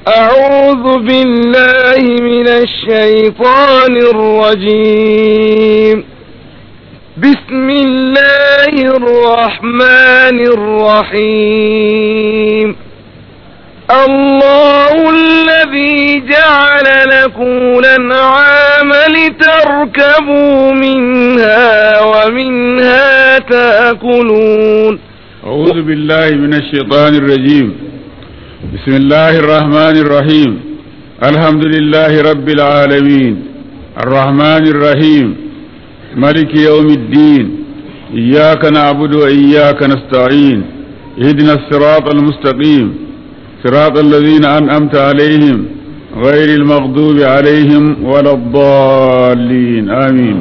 أعوذ بالله من الشيطان الرجيم بسم الله الرحمن الرحيم الله الذي جعل لكم الأنعام لتركبوا منها ومنها تأكلون أعوذ بالله من الشيطان الرجيم بسم الله الرحمن الرحيم الحمد لله رب العالمين الرحمن الرحيم ملك يوم الدين إياك نعبد وإياك نستعين اهدنا الصراط المستقيم صراط الذين أنعمت عليهم غير المغضوب عليهم ولا الضالين آمين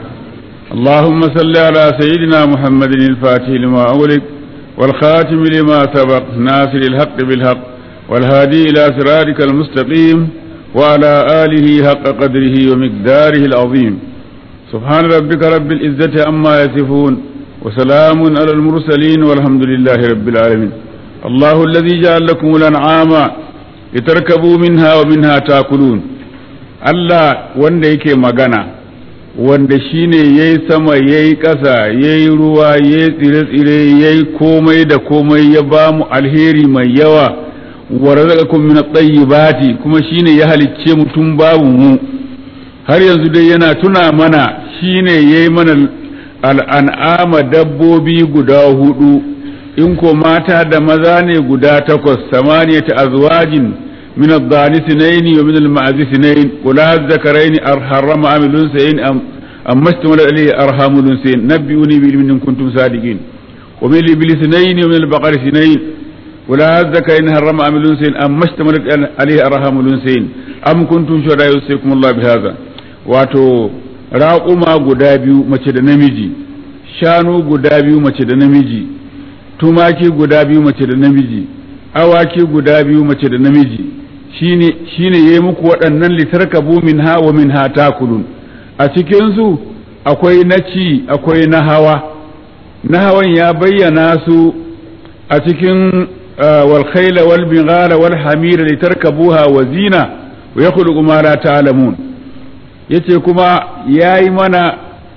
اللهم صل على سيدنا محمد الفاتح لما أغلق والخاتم لما سبق ناصر الحق بالحق والهادي إلى صراطك المستقيم وعلى آله حق قدره ومقداره العظيم سبحان ربك رب العزة عما يصفون وسلام على المرسلين والحمد لله رب العالمين الله الذي جعل لكم الأنعام لتركبوا منها ومنها تاكلون الله wanda yake magana wanda shine yayi sama yayi ƙasa yayi ruwa yayi tsire-tsire yayi komai da komai ya ba mu alheri mai yawa wa razaqakum min at-tayyibati kuma shine ya halicce mu tun babu mu har yanzu dai yana tuna mana shine yayi mana al'an'ama dabbobi guda hudu in ko mata da maza ne guda takwas samaniyata azwajin min ad-dani sinaini wa min al-ma'zi sinain qula az-zakaraini arharama amilun sayin am amma istamala alayhi arhamul sayin nabbi'uni bi ilmin kuntum sadiqin wa min al-ibli sinaini wa min al-baqari sinain qula az-zakaraini harrama amilun sayin amma istamala alayhi arhamul sayin am kuntum shuhada yusikum Allah bi hadha wato raƙuma guda biyu mace da namiji shanu guda biyu mace da namiji tumaki guda biyu mace da namiji awaki guda biyu mace da namiji shine shine yayi muku waɗannan litarkabu minha wa minha takulun a cikin su akwai na ci akwai na hawa na hawan ya bayyana su a cikin wal khayla wal bighala wal hamira litarkabuha wa zina wa yakhluqu ma la ta'lamun yace kuma yayi mana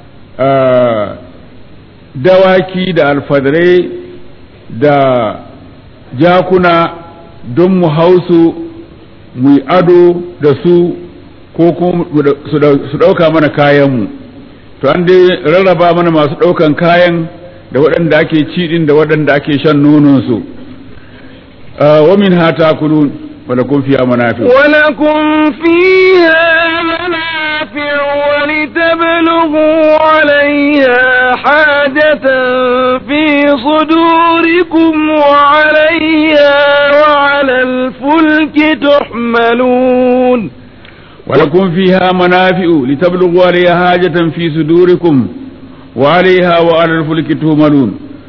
dawaki da alfadarai da jakuna don mu hausu mu yi ado da su ko kuma su ɗauka mana kayanmu to an dai rarraba mana masu ɗaukan kayan da waɗanda ake ci ɗin da waɗanda ake shan nononsu wa min hata kulun ولكم فيها منافع ولكم فيها منافع ولتبلغوا عليها حاجة في صدوركم وعليها وعلى الفلك تحملون ولكم فيها منافع لتبلغوا عليها حاجة في صدوركم وعليها وعلى الفلك تحملون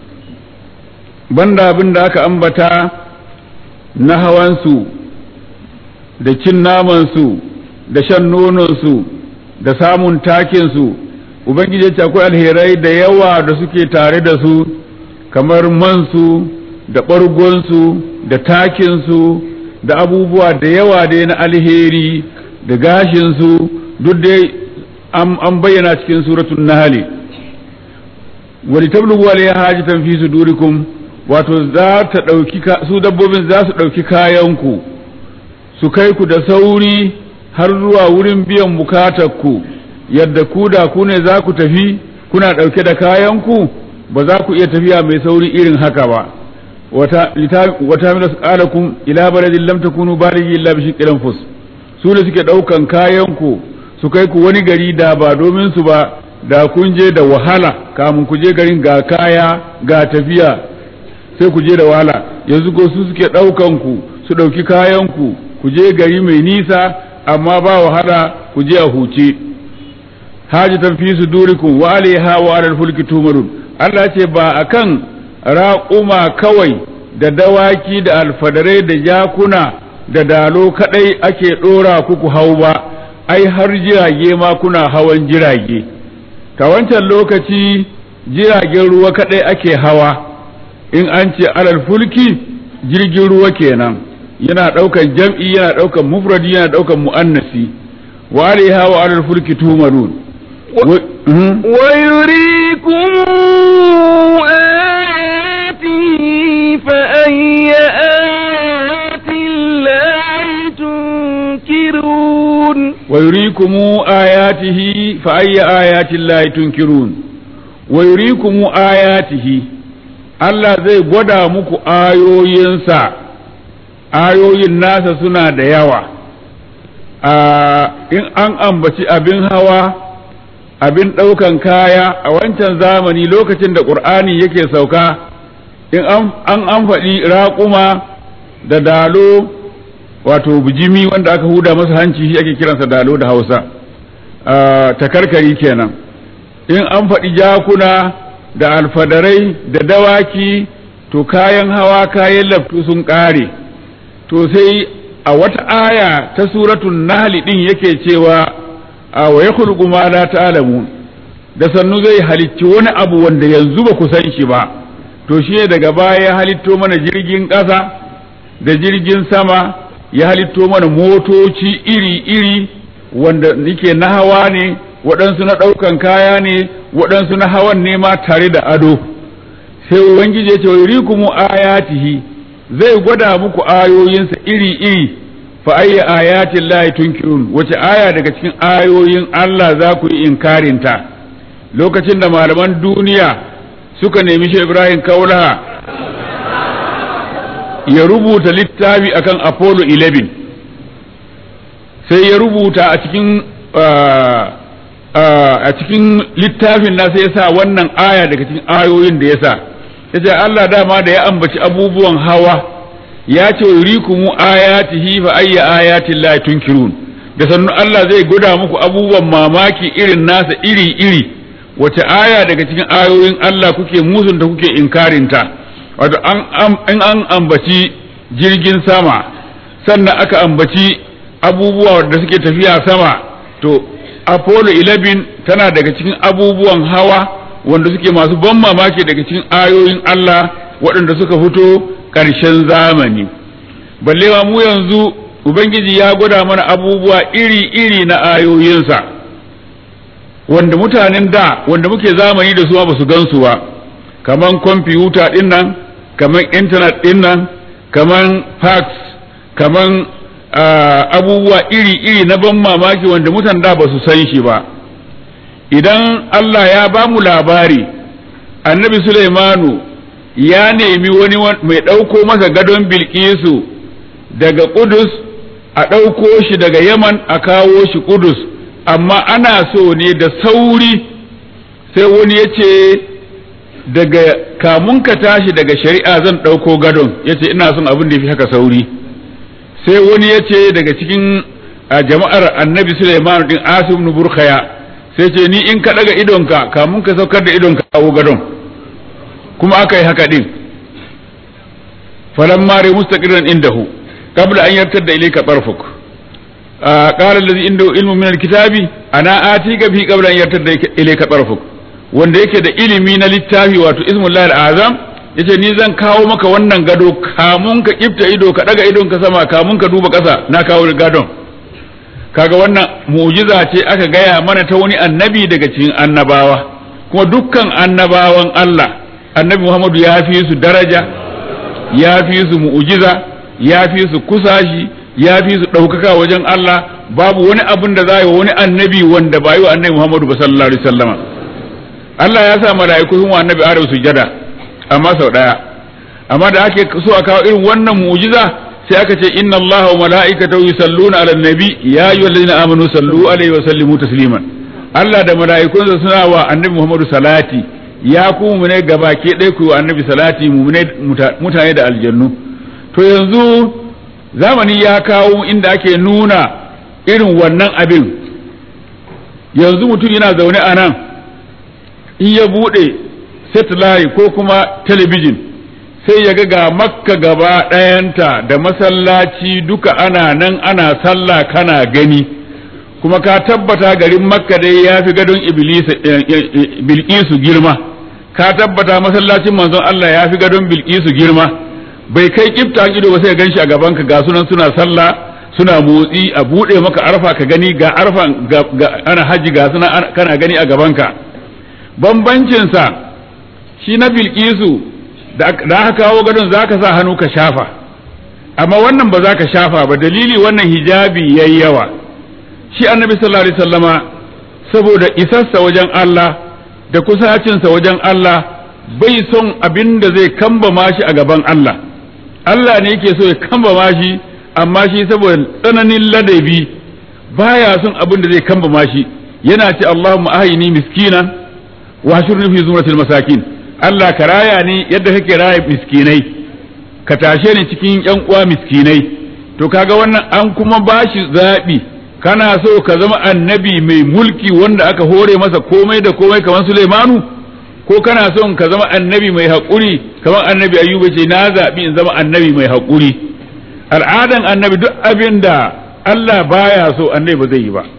banda abin da aka ambata na hawansu da cin namansu da shan nononsu da samun takinsu ubangiji ce akwai alherai da yawa da suke tare da su kamar mansu da ɓargonsu da takinsu da abubuwa da yawa dai na alheri da gashinsu duk dai an bayyana cikin suratun nahali wani tablugu alaiha hajatan fi sudurikum wato za ta ɗauki su dabbobin za su ɗauki kayanku su kai ku da sauri har zuwa wurin biyan bukatarku yadda ku da ku ne za ku tafi kuna ɗauke da kayanku ba za ku iya tafiya mai sauri irin haka ba wata mina su ƙalakum ila baladin lam takunu baligi illa bi shiqqil fus su ne suke ɗaukan kayanku su kai ku wani gari da ba domin su ba da kun je da wahala kamun ku je garin ga kaya ga tafiya sai ku je da wahala yanzu ko su suke ɗaukan ku su ɗauki kayan ku ku je gari mai nisa amma ba wahala ku je a huce hajatan fi sudurikum wa alaiha wa alal fulki tumarun Allah ce ba akan raƙuma kawai da dawaki da alfadarai da jakuna da dalo kadai ake ɗora ku hau ba ai har jirage ma kuna hawan jirage ta wancan lokaci jiragen ruwa kadai ake hawa in an ce alal fulki jirgin ruwa kenan yana ɗaukan jam'i yana ɗaukan mufradi yana ɗaukan mu'annasi wa alaiha wa alal fulki tumarun ويريكم آياته فأي آيات الله تنكرون ويريكم آياته فأي آيات الله تنكرون ويريكم آياته Allah zai gwada muku ayoyinsa ayoyin nasa suna da yawa in an ambaci abin hawa abin ɗaukan kaya a wancan zamani lokacin da ƙur'ani yake sauka in an an faɗi raƙuma da dalo wato bijimi wanda aka huda masa hanci shi ake kiransa dalo da hausa takarkari kenan in an faɗi jakuna da alfadarai da dawaki to kayan hawa kayan laftu sun ƙare to sai a wata aya ta suratun nahli ɗin yake cewa a wa ya ma la ta'lamun da sannu zai halicci wani abu wanda yanzu ba ku san shi ba to shi ne daga baya ya halitto mana jirgin ƙasa da jirgin sama ya halitto mana motoci iri-iri wanda nike na hawa ne waɗansu na ɗaukan kaya ne waɗansu na hawan ne ma tare da ado sai ubangiji ya ce wa yurikumu ayatihi zai gwada muku ayoyinsa iri-iri fa ayya ayatin lahi tunkirun wace aya daga cikin ayoyin Allah za ku yi inkarinta lokacin da malaman duniya suka nemi shi Ibrahim Kaulaha ya rubuta littafi akan Apollo 11 sai ya rubuta a cikin a cikin littafin na sai ya sa wannan aya daga cikin ayoyin da ya sa ya ce Allah dama da ya ambaci abubuwan hawa ya ce yurikumu ayatihi fa ayya ayatin la tunkirun da sannu Allah zai guda muku abubuwan mamaki irin nasa iri iri wace aya daga cikin ayoyin Allah kuke musunta kuke inkarinta wato an an ambaci jirgin sama sannan aka ambaci abubuwa da suke tafiya sama to Apollo 11 tana daga cikin abubuwan hawa wanda suke masu ban mamaki daga cikin ayoyin Allah waɗanda suka fito ƙarshen zamani ballewa mu yanzu ubangiji ya gwada mana abubuwa iri-iri na ayoyinsa wanda mutanen da wanda muke zamani da su ba su gansu ba kaman kwamfuta ɗin nan kaman intanet ɗin nan kaman fax kaman abubuwa iri-iri na ban mamaki wanda mutan da ba su san shi ba idan Allah ya ba mu labari annabi Sulaimanu ya nemi wani mai ɗauko masa gadon bilkisu daga Kudus a ɗauko shi daga Yaman a kawo shi Kudus amma ana so ne da sauri sai wani ya ce daga kamun ka tashi daga shari'a zan ɗauko gadon ya ce ina son abin da ya fi haka sauri sai wani ya ce daga cikin jama'ar annabi Sulaiman din Asim ibn Burkhaya sai ce ni in ka daga idonka kamun ka saukar da idonka kawo gadon kuma aka yi haka din falamma rai mustaqirran indahu qabla an yartadda ilayka tarfuk qala allazi indahu ilmu min alkitabi ana atika bi qabla an yartadda ilayka tarfuk wanda yake da ilimi na littafi wato ismullahi azam yace ni zan kawo maka wannan gado kamun ka kifta ido ka daga idon ka sama kamun ka duba kasa na kawo gadon kaga wannan mu'jiza ce aka gaya mana ta wani annabi daga cikin annabawa kuma dukkan annabawan Allah annabi Muhammadu ya fi su daraja ya fi su mu'jiza ya fi su kusashi ya fi su ɗaukaka wajen Allah babu wani abin da za yi wa wani annabi wanda ba yi wa annabi Muhammadu ba sallallahu alaihi wasallama Allah ya sa mala'iku sun wa annabi Adam sujada amma sau ɗaya amma da ake so a kawo irin wannan mu'jiza sai aka ce inna allaha wa mala'ikatahu yusalluna 'alan nabi ya ayyuhallazina amanu sallu alaihi wa sallimu tasliman Allah da mala'ikunsa suna wa annabi Muhammadu salati ya ku mu ne gabake ɗaya ku wa annabi salati mu ne mutane da aljannu to yanzu zamani ya kawo inda ake nuna irin wannan abin yanzu mutum yana zaune a nan in ya buɗe satellite ko kuma talabijin sai ya ga ga makka gaba ɗayanta da masallaci duka ana nan ana sallah kana gani kuma ka tabbata garin makka dai ya fi gadon bilkisu girma ka tabbata masallacin manzon Allah ya fi gadon bilkisu girma bai kai kifta ido ba sai gan shi a gaban ka ga sunan suna sallah suna motsi a bude maka arfa ka gani ga arfa ga ana haji ga suna kana gani a gaban ka bambancin sa shi na bilkisu da aka kawo gadon zaka sa hannu ka shafa amma wannan ba za ka shafa ba dalili wannan hijabi yayi yawa shi annabi sallallahu alaihi wasallama saboda isarsa wajen Allah da kusacinsa wajen Allah bai son abin da zai kambama shi a gaban Allah Allah ne yake so ya kambama shi amma shi saboda tsananin ladabi baya son abin da zai kambama shi yana ce Allahumma ahini miskinan wa shurni fi zumratil masakin Allah ka raya ni yadda kake raya miskinai ka tashe ni cikin yan uwa miskinai to kaga wannan an kuma bashi zabi kana so ka zama annabi mai mulki wanda aka hore masa komai da komai kamar Sulaimanu ko kana son ka zama annabi mai haƙuri kamar annabi ayyuba ce na zaɓi in zama annabi mai haƙuri al'adan annabi duk abin da Allah baya so annabi ba zai yi ba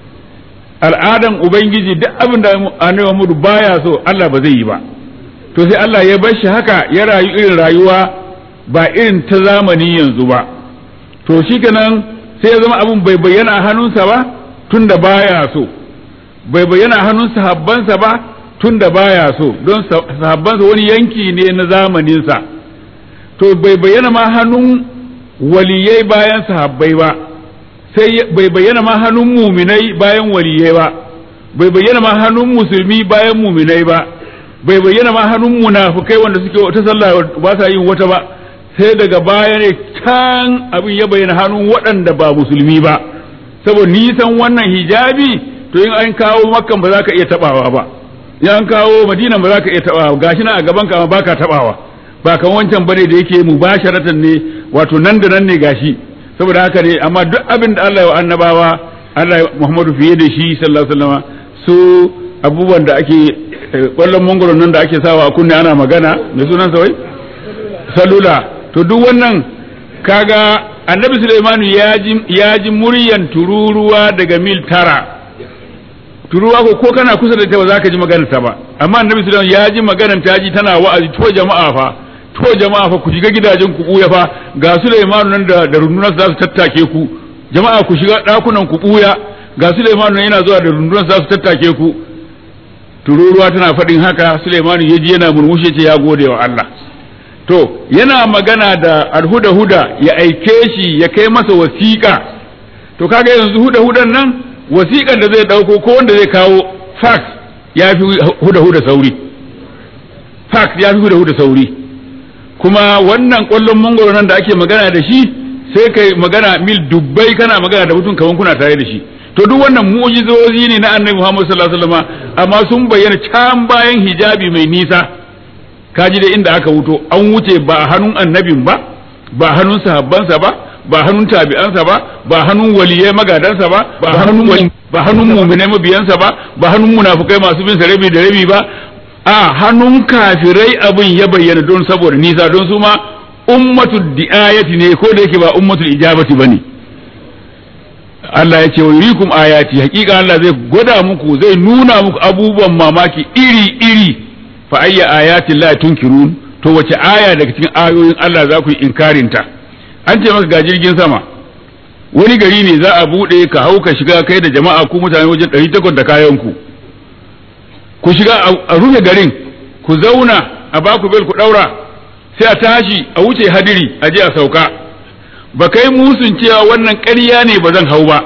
al'adan ubangiji duk abin da annabi Muhammadu baya so Allah ba zai yi ba to sai Allah ya bar shi haka ya rayu irin rayuwa ba irin ta zamani yanzu ba to shi kenan sai ya zama abin bai bayyana a hannunsa ba tun da baya so bai bayyana a hannun sahabbansa ba tun da baya so don sahabbansa wani yanki ne na zamaninsa to bai bayyana ma hannun waliyai bayan sahabbai ba sai bai bayyana ma hannun muminai bayan waliyai ba bai bayyana ma hannun musulmi bayan muminai ba bai bayyana ma hannun munafukai wanda suke wata sallah ba sa yin wata ba sai daga baya ne can abin ya bayyana hannun waɗanda ba musulmi ba saboda nisan wannan hijabi to in an kawo makkan ba za ka iya tabawa ba in an kawo madina ba za ka iya tabawa gashi na a gaban ka ba ka tabawa ba kan wancan bane da yake mubasharatan ne wato nan da nan ne gashi saboda haka ne amma duk abin da Allah ya annabawa Allah ya Muhammadu fiye da shi sallallahu alaihi wasallam su abubuwan da ake kwallon mangoro nan da ake sawa a kunne ana magana mai sunan sa wai salula to duk wannan kaga annabi Sulaimanu ya ji muryan tururuwa daga mil tara tururuwa ko ko kana kusa da ita ba za ka ji maganar ta ba amma annabi Sulaimanu ya ji maganar ta ji tana wa'azi to jama'a fa to jama'a fa ku shiga gidajen ku buya fa ga Sulaimanu nan da da rundunar za su tattake ku jama'a ku shiga dakunan ku buya ga Sulaimanu nan yana zuwa da rundunar za su tattake ku tururuwa tana faɗin haka Sulaimanu ya ji yana murmushi ce ya gode wa Allah to yana magana da alhuda huda ya aike shi ya kai masa wasiƙa to kaga yanzu huda hudan nan wasiƙan da zai ɗauko ko wanda zai kawo fax ya fi huda huda sauri fax ya fi huda huda sauri kuma wannan ƙwallon mangoro nan da ake magana da shi sai kai magana mil dubbai kana magana da mutum kaman kuna tare da shi to duk wannan mu'jizozi ne na annabi Muhammad sallallahu alaihi wasallam amma sun bayyana can bayan hijabi mai nisa kaji da inda aka wuto an wuce ba hannun annabin ba ba hannun sahabbansa ba ba hannun tabi'ansa ba ba hannun waliyai magadansa ba ba hannun ba hannun mu'minai mabiyansa ba ba hannun munafukai masu bin rabi da rabi ba a hannun kafirai abin ya bayyana don saboda nisa don su ma ummatul di'ayati ne ko da yake ba ummatul ijabati bane Allah ya ce wa yurikum ayati hakika Allah zai gwada muku zai nuna muku abubuwan mamaki iri iri fa ayya ayati la tunkirun to wace aya daga cikin ayoyin Allah za ku yi inkarin ta an ce maka ga jirgin sama wani gari ne za a bude ka hau ka shiga kai da jama'a ku mutane wajen 800 da kayan ku ku shiga a rufe garin ku zauna a baku bel ku daura sai a tashi a wuce hadiri a je a sauka ba kai musun cewa wannan ƙarya ne ba zan hau ba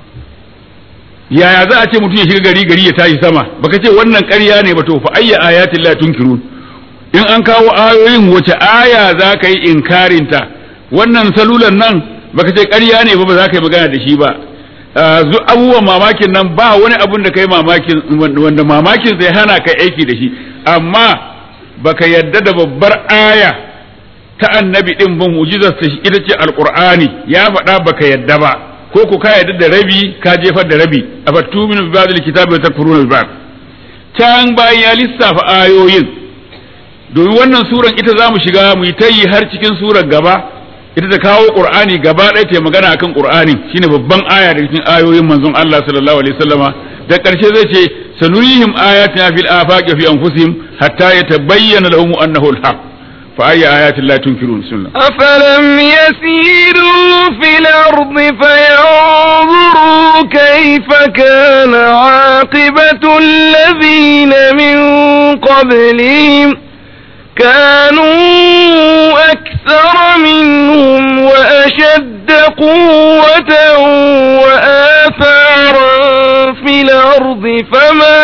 yaya za a ce mutum ya shiga gari gari ya tashi sama baka ce wannan ƙarya ne ba to fa ayya ayatin la tunkirun in an kawo ayoyin wace aya za ka yi inkarin ta wannan salulan nan baka ce ƙarya ne ba ba za ka yi magana da shi ba abubuwan mamakin nan ba wani abun da kai mamakin wanda mamakin zai hana ka aiki da shi amma baka yadda da babbar aya ta annabi din ban mu'jizar ta ita ce alqur'ani ya faɗa baka yadda ba ko ku ka yadda da rabi ka jefar da rabi afattu min bi ba'dil kitabi wa takfuruna bi ba'd can bayan ya lissafa ayoyin domin wannan suran ita zamu shiga mu yi tayi har cikin surar gaba ita ta kawo qur'ani gaba ɗaya ta magana akan qur'ani shine babban aya da cikin ayoyin manzon Allah sallallahu alaihi wasallama da ƙarshe zai ce sanurihim ayatina fil afaqi fi anfusihim hatta yatabayyana lahum annahu al-haq fa ayya ayatin la tunkirun sunna أفلم يسيروا في الأرض فينظروا كيف كان عاقبة الذين من قبلهم كانوا أكثر منهم وأشد قوة وآثارا في الأرض فما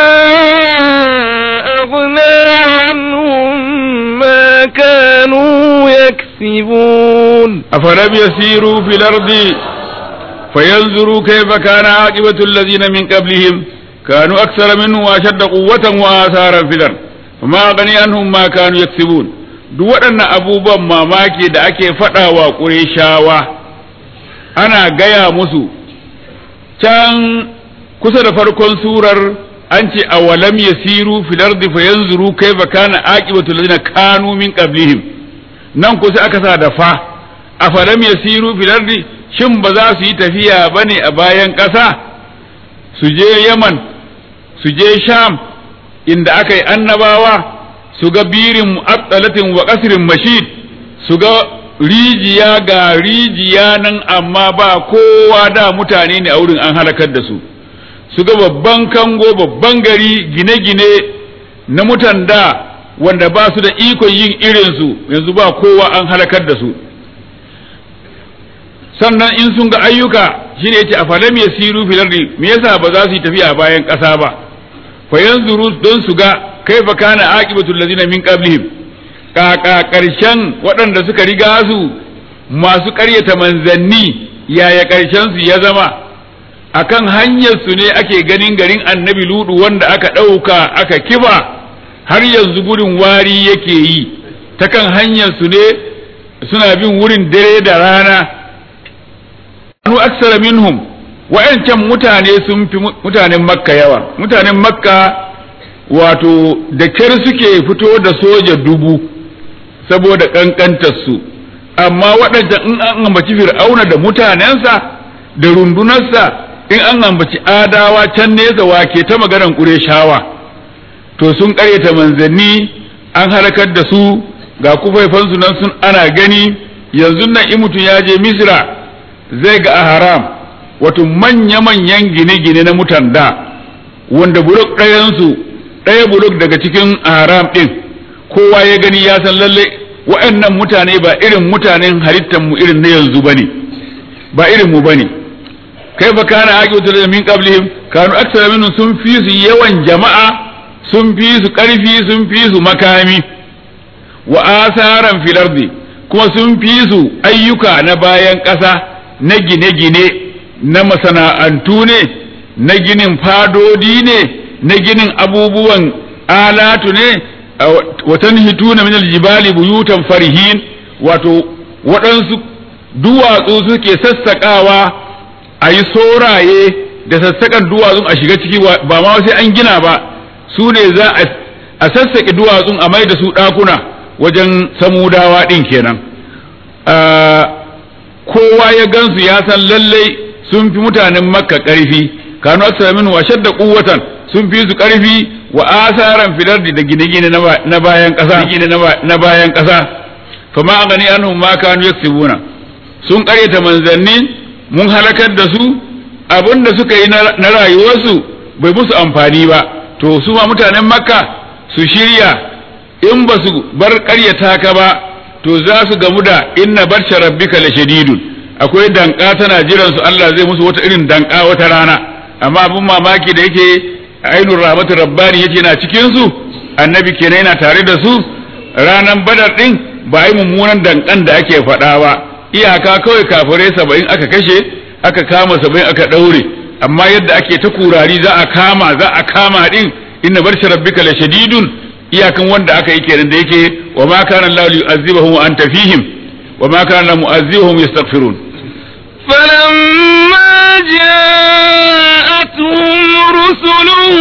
أغنى عنهم ما كانوا يكسبون أفلم يسيروا في الأرض فينظروا كيف كان عاقبة الذين من قبلهم كانوا أكثر منهم وأشد قوة وآثارا في الأرض فما أغني عنهم ما كانوا يكسبون duk waɗannan abubuwan mamaki da ake faɗawa ƙureshawa ana gaya musu can kusa da farkon surar an ce a walam yasiru fil ardi fayanzuru kaifa kana aqibatu allazina kanu min qablihim nan kusa aka sa da fa a falam yasiru fil ardi shin ba za su yi tafiya bane a bayan ƙasa su je Yaman su je Sham inda aka yi annabawa su ga birin mu'attalatin wa qasrin mashid su ga rijiya ga rijiya nan amma ba kowa da mutane ne a wurin an halakar da su su ga babban kango babban gari gine-gine na mutan da wanda ba su da ikon yin irinsu yanzu ba kowa an halakar da su sannan in sun ga ayyuka shine yace afalam yasiru fil ardi me yasa ba za su yi tafiya bayan ƙasa ba fa yanzuru don su ga kaifa kana aqibatu allazina min qablihim kaka karshen waɗanda suka riga su masu ƙaryata manzanni yaya karshen su ya zama akan hanyar su ne ake ganin garin annabi ludu wanda aka ɗauka aka kiba har yanzu gudun wari yake yi ta kan hanyar su ne suna bin wurin dare da rana anu aksara minhum wa'ancan mutane sun fi mutanen makka yawa mutanen makka wato da kyar suke fito da soja dubu saboda ƙanƙantarsu amma waɗanda in an ambaci fir'auna da mutanensa da rundunarsa in an ambaci adawa can nesa wake ta maganar ƙureshawa to sun ƙaryata manzanni an halakar da su ga kufaifansu nan sun ana gani yanzu nan in mutum ya je misra zai ga a haram wato manya-manyan gine-gine na mutan da wanda bulok ɗayansu ɗaya bulok daga cikin haram ɗin kowa ya gani ya san lalle wa'annan mutane ba irin mutanen halittar mu irin na yanzu bane ba irin mu bane kai fa kana aqibatu da min qablihim kanu aksara minhum sun fi su yawan jama'a sun fi su karfi sun fi su makami wa asaran fil ardi kuma sun fi su ayyuka na bayan ƙasa na gine-gine na masana'antu ne na ginin fadodi ne na ginin abubuwan alatu ne watan hituna min aljibali buyutan farihin wato waɗansu duwatsu suke sassaƙawa a yi soraye da sassaƙan duwatsun a shiga ciki ba ma sai an gina ba su ne za a sassaƙe duwatsun a mai da su ɗakuna wajen samudawa ɗin kenan kowa ya gansu ya san lallai sun fi mutanen makka ƙarfi kanu aksara min wa shadda quwwatan sun fi su ƙarfi wa asaran filardi da gine-gine na bayan ƙasa gine na bayan ƙasa fa ma gani anhum ma kanu yaksibuna sun ƙaryata manzanni mun halakar da su abin da suka yi na rayuwarsu bai musu amfani ba to su ma mutanen makka su shirya in ba su bar ƙaryata ka ba to za su gamu da inna barsha rabbika la shadidun akwai danka tana jiran su Allah zai musu wata irin danka wata rana amma abin mamaki da yake ainul rahmatu rabbani yace na cikin su annabi kenan yana tare da su ranan badar din ba yi mummunan dankan da ake faɗa ba iyaka kawai kafirai saba'in aka kashe aka kama saba'in aka ɗaure amma yadda ake ta kurari za a kama za a kama din inna barsha rabbika la shadidun iyakan wanda aka yi kenan da yake wa ma kana Allah yu'azzibahum wa anta fihim wa ma kana mu'azzibahum yastaghfirun فلما جاءتهم رسلهم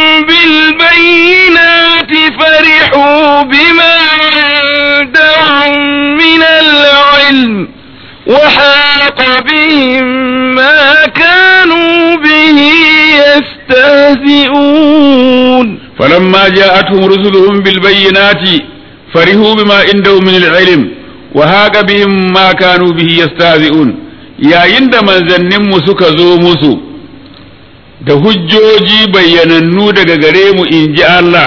بالبينات فرحوا بما عندهم من العلم وحاق بهم ما كانوا به يستهزئون فلما جاءتهم رسلهم بالبينات farihu bima indahu min al-ilm wa haqa bihim ma kanu bihi yastahzi'un yayin da manzannin mu suka zo musu da hujjoji bayyanannu daga gare mu inji Allah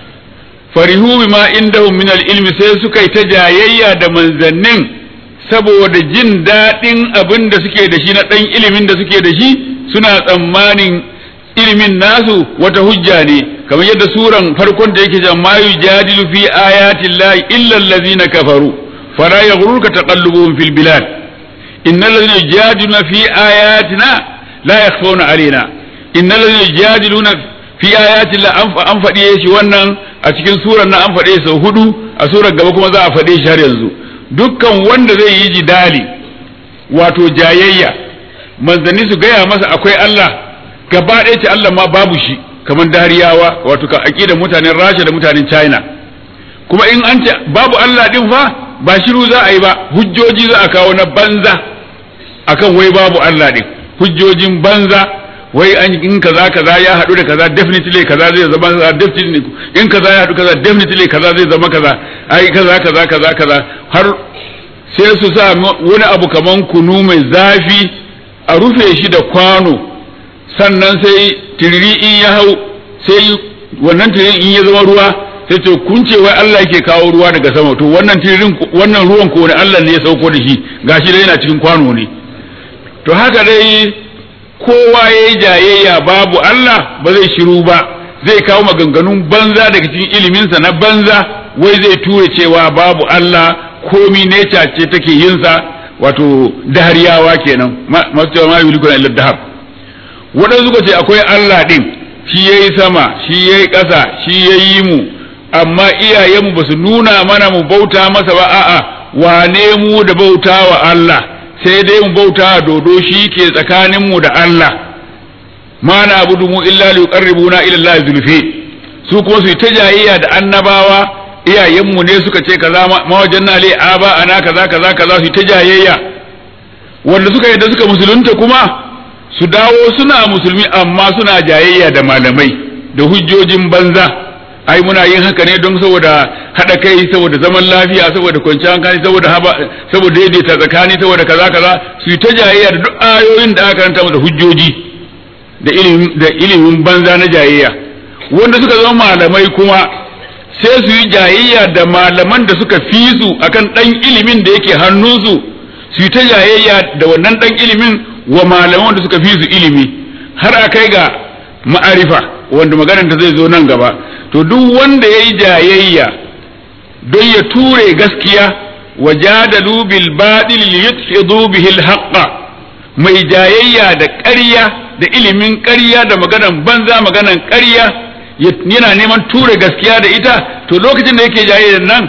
farihu bima indahum min al-ilmi sai suka yi ta jayayya da manzannin saboda jin daɗin abin da suke da shi na ɗan ilimin da suke da shi suna tsammanin ilimin nasu wata hujja ne kamar yadda suran farkon da yake jan ma yujadilu fi ayatin lahi illa allazina kafaru fala yaghurruka taqallubuhum fil bilad innal ladzina yujadiluna fi ayatina la yakhfawna alaina innal ladzina yujadiluna fi ayatin la an faɗe shi wannan a cikin suran na an faɗe sau hudu a surar gaba kuma za a faɗe shi har yanzu dukkan wanda zai yi jidali wato jayayya manzanni su gaya masa akwai Allah gaba ɗaya ce Allah ma babu shi kamar dariyawa wato ka da mutanen Rasha da mutanen China kuma in an ce babu Allah din fa ba shiru za a yi ba hujjoji za a kawo na banza akan wai babu Allah din hujjojin banza wai an in kaza kaza ya haɗu da kaza definitely kaza zai zama kaza definitely in kaza ya haɗu kaza definitely kaza zai zama kaza ai kaza kaza kaza kaza har sai su sa wani abu kaman kunu mai zafi a rufe shi da kwano sannan sai tiriri in ya hau sai wannan tiririn in ya zama ruwa sai to kun ce wai Allah yake kawo ruwa daga sama to wannan tiririn wannan ruwan ko ne Allah ne ya sauko da shi gashi dai yana cikin kwano ne to haka dai kowa ya yi jayayya babu Allah ba zai shiru ba zai kawo maganganun banza daga cikin iliminsa na banza wai zai ture cewa babu Allah komi neca ce take yinsa wato dahariyawa kenan masu cewa ma yulikuna illa dahar waɗansu suka ce akwai Allah ɗin shi ya yi sama shi ya yi ƙasa shi ya yi mu amma iyayenmu ba su nuna mana mu bauta masa ba a'a wane mu da bauta wa Allah sai dai mu bauta dodo shi ke tsakaninmu da Allah ma na abudu mu illa li yuqarribuna ila Allah zulfi su kuma su ta jayayya da annabawa iyayenmu ne suka ce kaza ma wajanna li aba ana kaza kaza kaza su ta jayayya wanda suka yadda suka musulunta kuma su dawo suna musulmi amma suna jayayya da malamai da hujjojin banza ai muna yin haka ne don saboda haɗa kai saboda zaman lafiya saboda kwanciyar hankali saboda haba saboda daidaita tsakani saboda kaza kaza su yi ta jayayya da duk ayoyin da aka karanta da hujjoji da ilimin da ilimin banza na jayayya wanda suka zama malamai kuma sai su yi jayayya da malaman da suka fi su akan dan ilimin da yake hannunsu su yi ta jayayya da wannan dan ilimin wa malaman da suka fi su ilimi har a kai ga ma'arifa wanda maganar ta zai zo nan gaba to duk wanda ya yi jayayya don ya ture gaskiya wa jadalu bil batil liyudhidu bihi al haqqa mai jayayya da ƙarya da ilimin ƙarya da maganan banza maganan ƙarya yana neman ture gaskiya da ita to lokacin da yake jayayya nan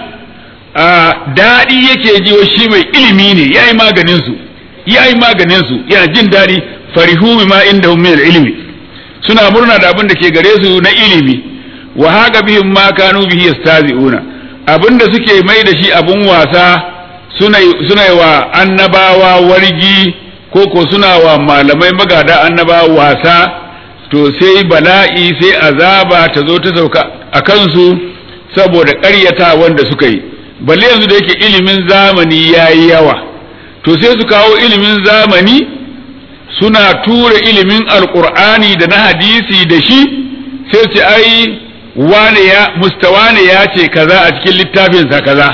daɗi yake ji wa shi mai ilimi ne yayi maganin su yayi maganin su yana jin daɗi farihu bima indahum min al ilmi suna murna da abin da ke gare su na ilimi wa haka bihim ma kanu bihi yastazi'una abinda suke mai da shi abun wasa suna suna wa annabawa wargi ko ko suna wa malamai magada annabawa wasa to sai bala'i sai azaba ta zo ta sauka a kansu saboda ƙaryata wanda suka yi balle yanzu da yake ilimin zamani yayi yawa to sai su kawo ilimin zamani suna tura ilimin alkur'ani da na hadisi da shi sai su ai wane ya mustawane ya ce kaza a cikin littafinsa kaza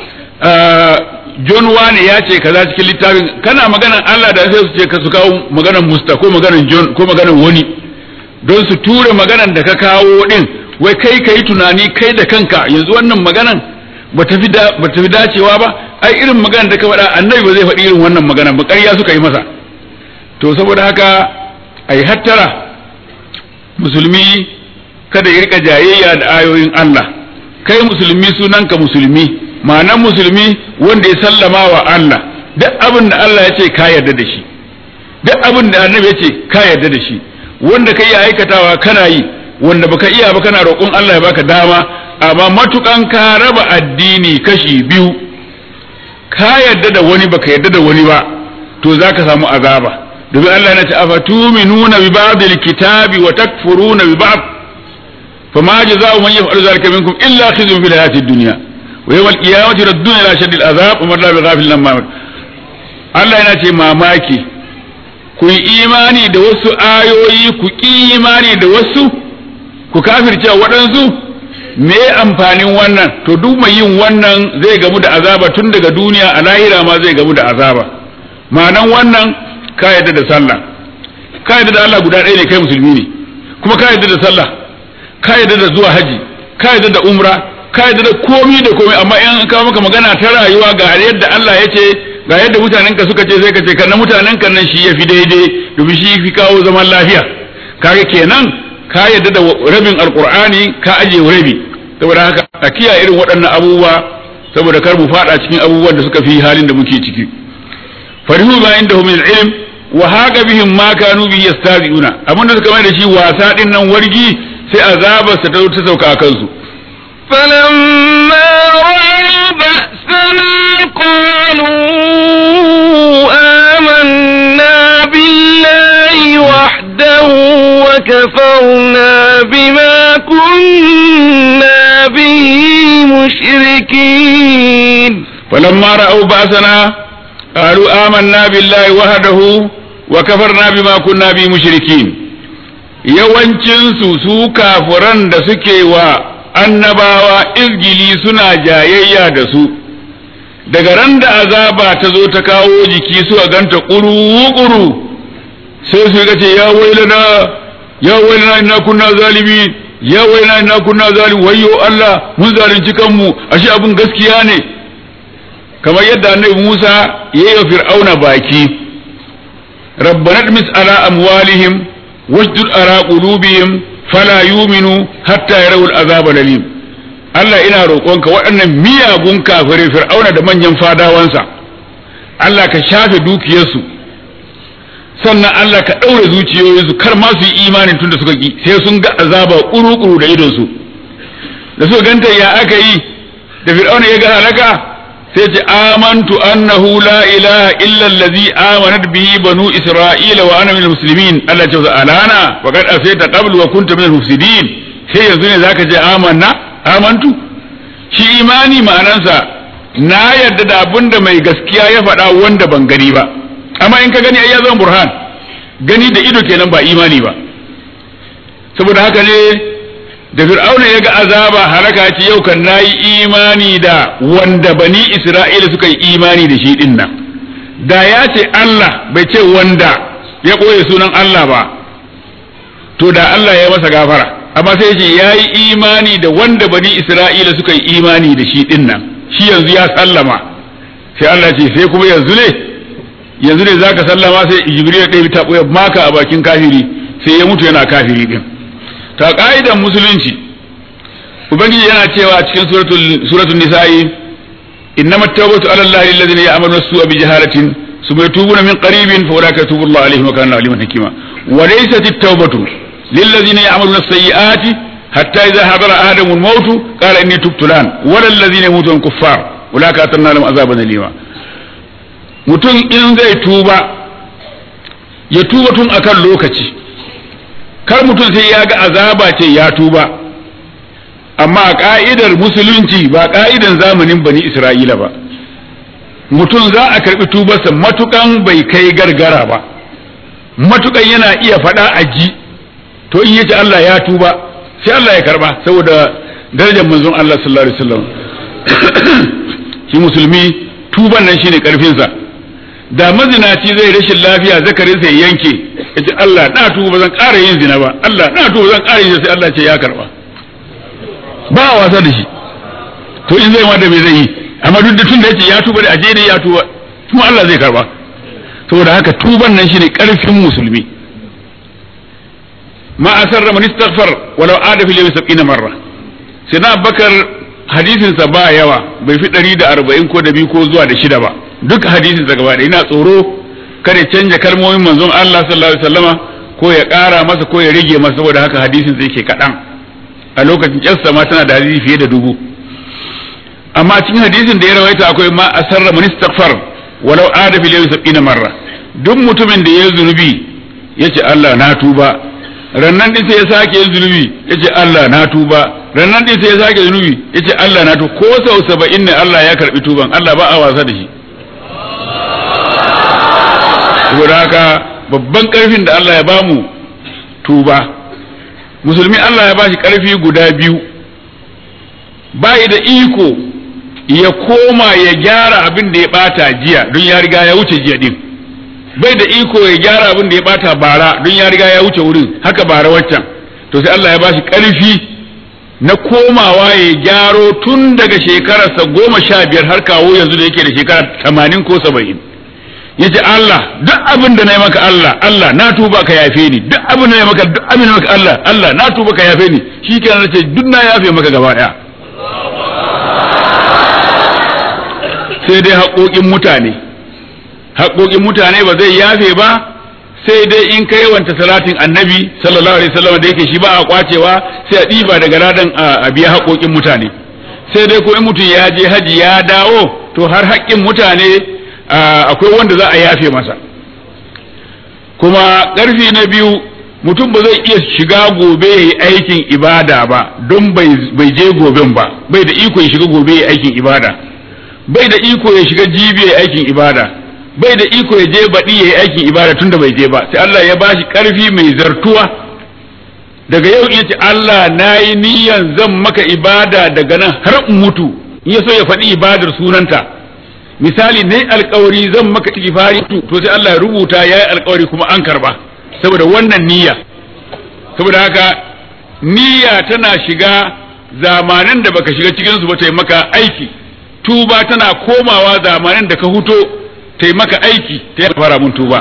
John wane ya ce kaza cikin littafin kana maganan Allah da sai su ce ka su kawo maganan musta ko maganan John ko maganan wani don su ture maganan da ka kawo din wai kai kai tunani kai da kanka yanzu wannan maganan ba ta fi dacewa ba ai irin maganan da ka faɗa annabi ba zai faɗi irin wannan maganan ba ƙarya suka yi masa to saboda haka ai hattara musulmi kada ya rika jayayya da ayoyin Allah kai musulmi sunanka musulmi ma'anan musulmi wanda ya sallama wa Allah duk abin da Allah ya ce ka yarda da shi duk abin da annabi ya ce ka yarda da shi wanda ka iya aikatawa kana yi wanda baka iya ba kana roƙon Allah ya baka dama amma matukan ka raba addini kashi biyu ka yarda da wani baka yarda da wani ba to zaka samu azaba domin Allah yana ce afatuminuna bi ba'dil kitabi wa takfuruna bi ba'd fama jazaa'u man yaf'alu dhalika minkum illa khizyun fil hayatid dunya wa yawmal qiyamati radduna ila shaddil azab umar la bi ghafil lamma Allah yana ce mamaki ku yi imani da wasu ayoyi ku ki imani da wasu ku kafirce waɗansu me amfanin wannan to duk mai yin wannan zai gamu da azaba tun daga duniya a lahira ma zai gamu da azaba ma'anan wannan ka yadda da sallah ka yadda da Allah guda ɗaya ne kai musulmi ne kuma ka yadda da sallah ka yadda da zuwa haji ka yadda da umra ka yadda da komi da komi amma in ka maka magana ta rayuwa ga yadda Allah ya ce ga yadda mutanen ka suka ce sai ka ce kan mutanen kan nan shi ya fi daidai domin shi fi kawo zaman lafiya kaga kenan ka yadda da rabin alqur'ani ka aje rabi saboda haka a kiyaye irin waɗannan abubuwa saboda kar mu fada cikin abubuwan da suka fi halin da muke ciki farihu ma inda min ilm wa haka bihim ma kanu bi yastazi'una abinda suka mai da shi wasa din nan wargi sai azabar sa ta ta sauka a kansu فلما رأوا بأسنا قالوا آمنا بالله وحده وكفرنا بما كنا به مشركين فلما رأوا بأسنا قالوا آمنا بالله وحده وكفرنا بما كنا به مشركين yawancinsu su kafuran da suke wa annabawa izgili suna jayayya da su daga ran da azaba ta zo ta kawo jiki suka ganta ƙuru-ƙuru sai su ga ce ya wailana ya wailana ina kunna zalimi ya wailana ina kunna zalimi wayyo Allah mun zalunci kanmu ashe abun gaskiya ne kamar yadda annabi Musa ya yi wa fir'auna baki rabbana mis ala amwalihim wasjud ala qulubihim fala yuminu hatta yarawul azab lalim Allah ina roƙonka waɗannan miyagun kafirai fir'auna da manyan fadawansa Allah ka shafe dukiyarsu sannan Allah ka ɗaure zuciyoyinsu kar ma su yi imanin tunda suka ki sai sun ga azaba ƙuru-ƙuru da idonsu da suka ganta ya aka yi da fir'auna ya ga halaka sai ce amantu annahu la ilaha illa allazi amanat bihi banu isra'ila wa ana minal muslimin Allah ce alana wa qad asayta qablu wa kunta minal mufsidin sai yanzu ne zaka ce amanna amantu shi imani ma'anansa na yarda da abinda mai gaskiya ya faɗa wanda ban gani ba amma in ka gani ai ya zama burhan gani da ido kenan ba imani ba saboda haka ne da fir'auna ya ga azaba halaka ce yau kan nayi imani da wanda bani isra'ila suka yi imani da shi din nan da ya ce Allah bai ce wanda ya ɓoye sunan Allah ba to da Allah ya masa gafara amma sai ce ya yi imani da wanda bani isra'ila suka yi imani da shi din nan shi yanzu ya sallama sai Allah ce sai kuma yanzu ne yanzu ne zaka sallama sai jibril ya ɗaya ta ɓoye maka a bakin kafiri sai ya mutu yana kafiri din ta ka'idan musulunci ubangiji yana cewa cikin suratul suratul nisa'i innamat tawbatu ala allahi alladhina ya'maluna as-su'a bi jahalatin thumma yatubuna min qaribin fa ulaika yatubu allahu alaihim wa kana aliman hakima wa laysat at-tawbatu lil ladhina ya'maluna as-sayyi'ati hatta idha hadara ahadahu al-maut qala inni tubtu lan wa lil ladhina yamutuna kuffar ulaika atanna lahum azaban alima mutum in zai tuba ya tuba tun akan lokaci kar mutum sai ya ga azaba ce ya tuba amma a ka'idar musulunci ba ka'idan zamanin bani isra'ila ba mutum za a karbi tubarsa matukan bai kai gargara ba matukan yana iya faɗa a ji to in yace Allah ya tuba sai Allah ya karba saboda darajar manzon Allah sallallahu alaihi wasallam shi musulmi tuban nan shine karfinsa da mazinaci zai rashin lafiya zakarinsa ya yanke ya ce Allah na tuba ba zan ƙara yin zina ba Allah na tuba zan ƙara yin sai Allah ce ya karba ba a wasa da shi to in zai ma da me zai yi amma duk da tun da yace ya tuba da aje ne ya tuba kuma Allah zai karba saboda haka tuban nan shine karfin musulmi ma asarra man istaghfar walau ada fil yawmi 70 marra sai na bakar hadisin sa ba yawa bai fi 140 ko da biyu ko zuwa da shida ba duk hadisin sa gaba da ina tsoro kada canja kalmomin manzon Allah sallallahu alaihi wasallama ko ya ƙara masa ko ya rage masa saboda haka hadisin sai ke kaɗan a lokacin kyarsa ma tana da hadisi fiye da dubu amma cikin hadisin da ya rawaita akwai ma asarra man istaghfar walau ada fil yawmi sab'ina marra duk mutumin da ya zunubi yace Allah na tuba rannan din sai ya sake yin zunubi yace Allah na tuba rannan din sai ya sake zunubi yace Allah na to ko sau saba'in ne Allah ya karbi tuban Allah ba a wasa da shi saboda haka babban karfin da Allah ya bamu tuba musulmi Allah ya bashi karfi guda biyu bai da iko ya koma ya gyara abin da ya bata jiya don ya riga ya wuce jiya din bai da iko ya gyara abin da ya bata bara don ya riga ya wuce wurin haka bara waccan to sai Allah ya bashi karfi na komawa ya gyaro tun daga shekararsa goma sha biyar har kawo yanzu da yake da shekara tamanin ko saba'in ya ce Allah duk abin da na yi maka Allah Allah na tuba ka yafe ni duk abin da na yi maka duk abin da maka Allah Allah na tuba ka yafe ni shi kenan na ce duk na yafe maka gaba ɗaya sai dai haƙoƙin mutane haƙoƙin mutane ba zai yafe ba sai dai in ka yawanta salatin annabi sallallahu alaihi wasallam da yake shi ba a kwacewa sai a ɗiba daga ladan a biya haƙoƙin mutane sai dai ko in mutum ya je haji ya dawo to har haƙƙin mutane akwai wanda za a yafe masa kuma ƙarfi na biyu mutum ba zai iya shiga gobe ya yi aikin ibada ba don bai je goben ba bai da iko ya shiga gobe ya yi aikin ibada bai da iko ya shiga jibi ya yi aikin ibada bai da iko ya je baɗi ya yi aikin ibada tun da bai je ba sai Allah ya ba shi ƙarfi mai zartuwa daga yau in ce Allah na yi niyan zan maka ibada daga nan har in mutu in ya so ya faɗi ibadar sunanta misali ne alkawari zan maka istighfari to sai Allah ya rubuta ya yi alkawari kuma an karba saboda wannan niyya saboda haka niyya tana shiga zamanin da baka shiga cikin su ba ta yi maka aiki tuba tana komawa zamanin da ka huto ta yi maka aiki ta yi fara mun tuba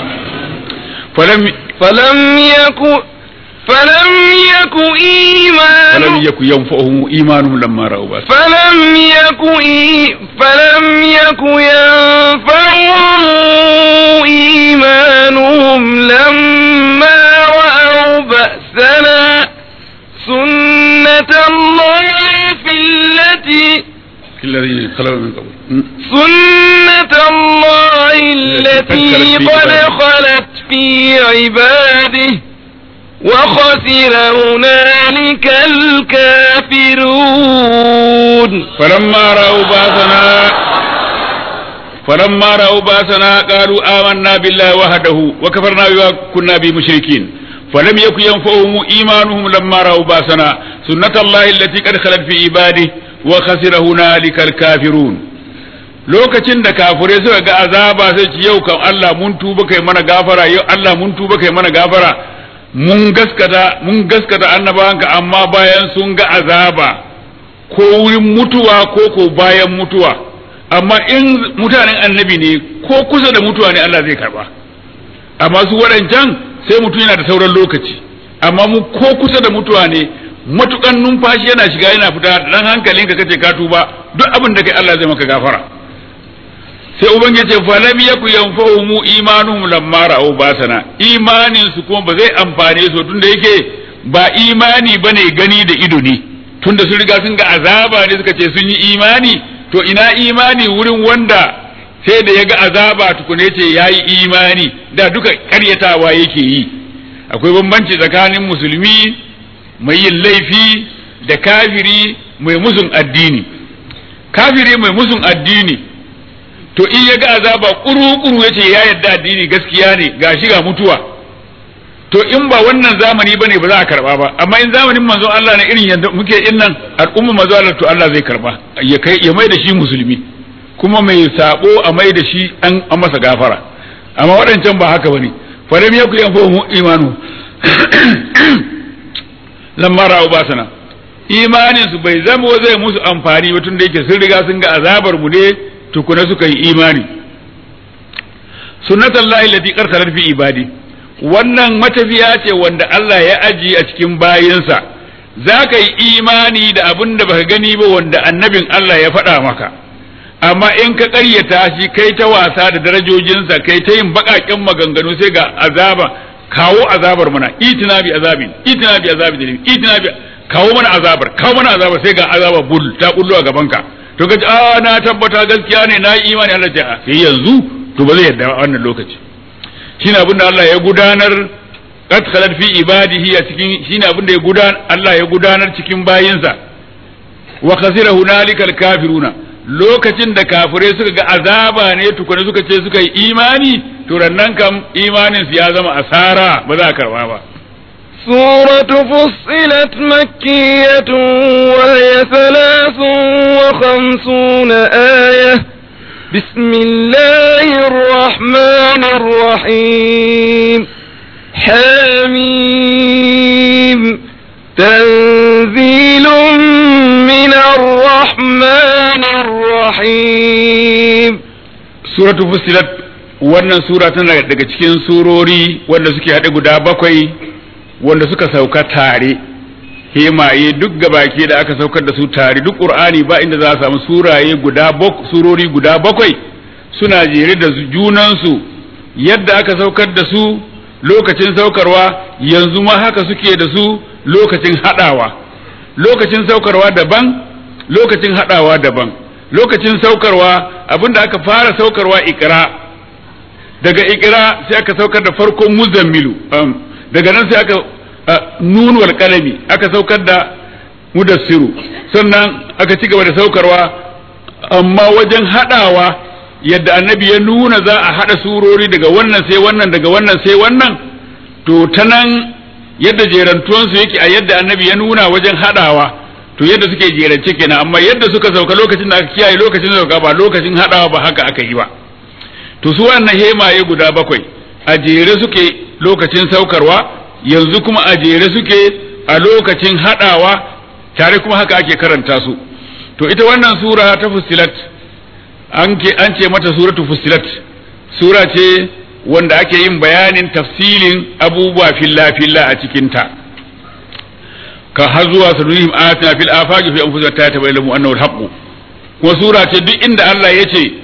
falam yaku فلم يك إيمان فلم يك ينفعهم إيمانهم لما رأوا بأسنا فلم يك إي فلم يك ينفعهم إيمانهم لما رأوا بأسنا سنة الله في التي الذين خلوا من قبل سنة الله التي قد خلت في عباده وخسر هنالك الكافرون فلما رأوا باسنا فلما رأوا باسنا قالوا آمنا بالله وحده وكفرنا بما كنا به مشركين فلم يكن ينفعهم إيمانهم لما رأوا باسنا سنة الله التي قد خلت في عباده وخسر هنالك الكافرون lokacin da kafirai suka ga azaba sai ci yau kan Allah mun tuba kai mana gafara yau Allah mun tuba kai mana gafara mun gaskata mun gaskata annabawanka amma bayan sun ga azaba ko wurin mutuwa ko ko bayan mutuwa amma in mutanen annabi ne ko kusa da mutuwa ne Allah zai karba amma su waɗancan sai mutum yana da sauran lokaci amma mu ko kusa da mutuwa ne matukan numfashi yana shiga yana fita dan hankalinka kace ka tuba duk abin da kai Allah zai maka gafara sai ubangiji ce falam yaku yanfa'uhum imanuhum lamma ra'u basana imanin su kuma ba zai amfane su tunda yake ba imani bane gani da ido ne tunda sun riga sun ga azaba ne suka ce sun yi imani to ina imani wurin wanda sai da ya ga azaba tukune ce ya yi imani da duka karyatawa yake yi akwai bambanci tsakanin musulmi mai yin laifi da kafiri mai musun addini kafiri mai musun addini to in ya ga azaba kuru-kuru ya ce ya yarda addini gaskiya ne ga shi ga mutuwa to in ba wannan zamani bane ba za a karba ba amma in zamanin manzon Allah ne irin yadda muke in nan al'umma manzon Allah to Allah zai karba ya kai ya mai da shi musulmi kuma mai sabo a mai da shi an an masa gafara amma waɗancan ba haka bane fa lam yakun yanfuhum imanu lamma ra'u basana imanin su bai zama zai musu amfani ba tun da yake sun riga sun ga azabar mu ne tukuna suka yi imani sunnatullahi allati qarsalat fi ibadi wannan matafiya ce wanda Allah ya aji a cikin bayinsa za ka yi imani da abin da baka gani ba wanda annabin Allah ya faɗa maka amma in ka ƙaryata shi kai ta wasa da darajojinsa kai ta yin baƙaƙen maganganu sai ga azaba kawo azabar mana itina bi azabin itina bi azabin itina bi kawo mana azabar kawo mana azabar sai ga azaba bul ta bullo a gaban ka to kace a na tabbata gaskiya ne na yi imani Allah ya sai yanzu to ba zai yarda wannan lokaci shine abin da Allah ya gudanar qad khalat fi ibadihi a cikin shine abin da ya gudanar Allah ya gudanar cikin bayinsa wa khasira hunalikal kafiruna lokacin da kafirai suka ga azaba ne tukuna suka ce suka yi imani to nan kam imanin su ya zama asara ba za a karba ba سورة فصلت مكية وهي ثلاث وخمسون آية بسم الله الرحمن الرحيم حميم تنزيل من الرحمن الرحيم suratu fusilat wannan sura tana daga cikin surori wanda suke haɗe guda bakwai wanda suka sauka tare hemaye duk gabaki da aka saukar da su tare duk qur'ani ba inda za a samu suraye guda surori guda bakwai suna jere da junansu yadda aka saukar da su lokacin saukarwa yanzu ma haka suke da su lokacin haɗawa lokacin saukarwa daban lokacin haɗawa daban lokacin saukarwa abinda aka fara saukarwa ikra daga ikra sai aka saukar da farkon muzammilu daga nan sai aka nun wal qalami aka saukar da mudassiru sannan aka ci gaba da saukarwa amma wajen hadawa yadda annabi ya nuna za a hada surori daga wannan sai wannan daga wannan sai wannan to ta nan yadda jerantuwansu yake a yadda annabi ya nuna wajen hadawa to yadda suke jerance kenan amma yadda suka sauka lokacin da aka kiyaye lokacin sauka ba lokacin hadawa ba haka aka yi ba to su wannan hemaye guda bakwai a jere suke lokacin saukarwa yanzu kuma a jere suke a lokacin hadawa tare kuma haka ake karanta su to ita wannan sura ta fusilat an ce mata suratu fusilat sura ce wanda ake yin bayanin tafsilin abubuwa filla filla a cikinta ka har zuwa sanurihim ayatina fil afaqi fi anfusihim ta tabayyana annahu al-haqq kuma sura ce duk inda Allah ya ce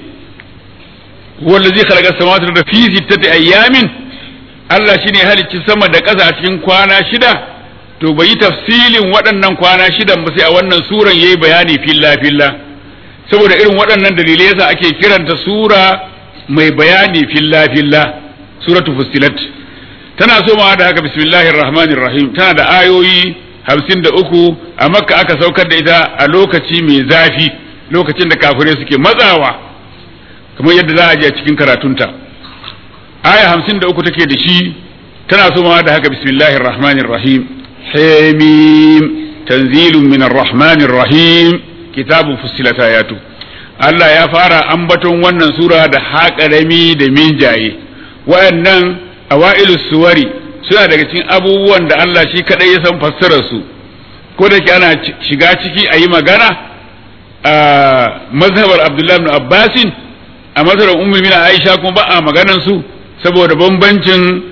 wallazi khalaqa as-samawati wal arda fi sittati ayyamin Allah shine halicci sama da ƙasa a cikin kwana shida to bai yi tafsilin waɗannan kwana shidan ba sai a wannan suran yayi bayani filla filla saboda irin waɗannan dalilai yasa ake kiranta sura mai bayani filla filla suratu fussilat tana somawa da haka bismillahir rahmanir rahim tana da ayoyi hamsin da uku a makka aka saukar da ita a lokaci mai zafi lokacin da kafirai suke matsawa kamar yadda za a je a cikin karatunta aya hamsin da uku take da shi tana somawa da haka bismillahir rahmanir rahim hamim tanzilun min rahmanir rahim kitabun fussilat ayatu Allah ya fara ambaton wannan sura da haƙarami da minjaye wayannan awailus suwari suna daga cikin abubuwan da Allah shi kadai ya san fassarar su ko da ke ana shiga ciki a yi magana a mazhabar Abdullah ibn Abbasin a mazhabar Ummu Mina Aisha kuma ba a maganan su saboda bambancin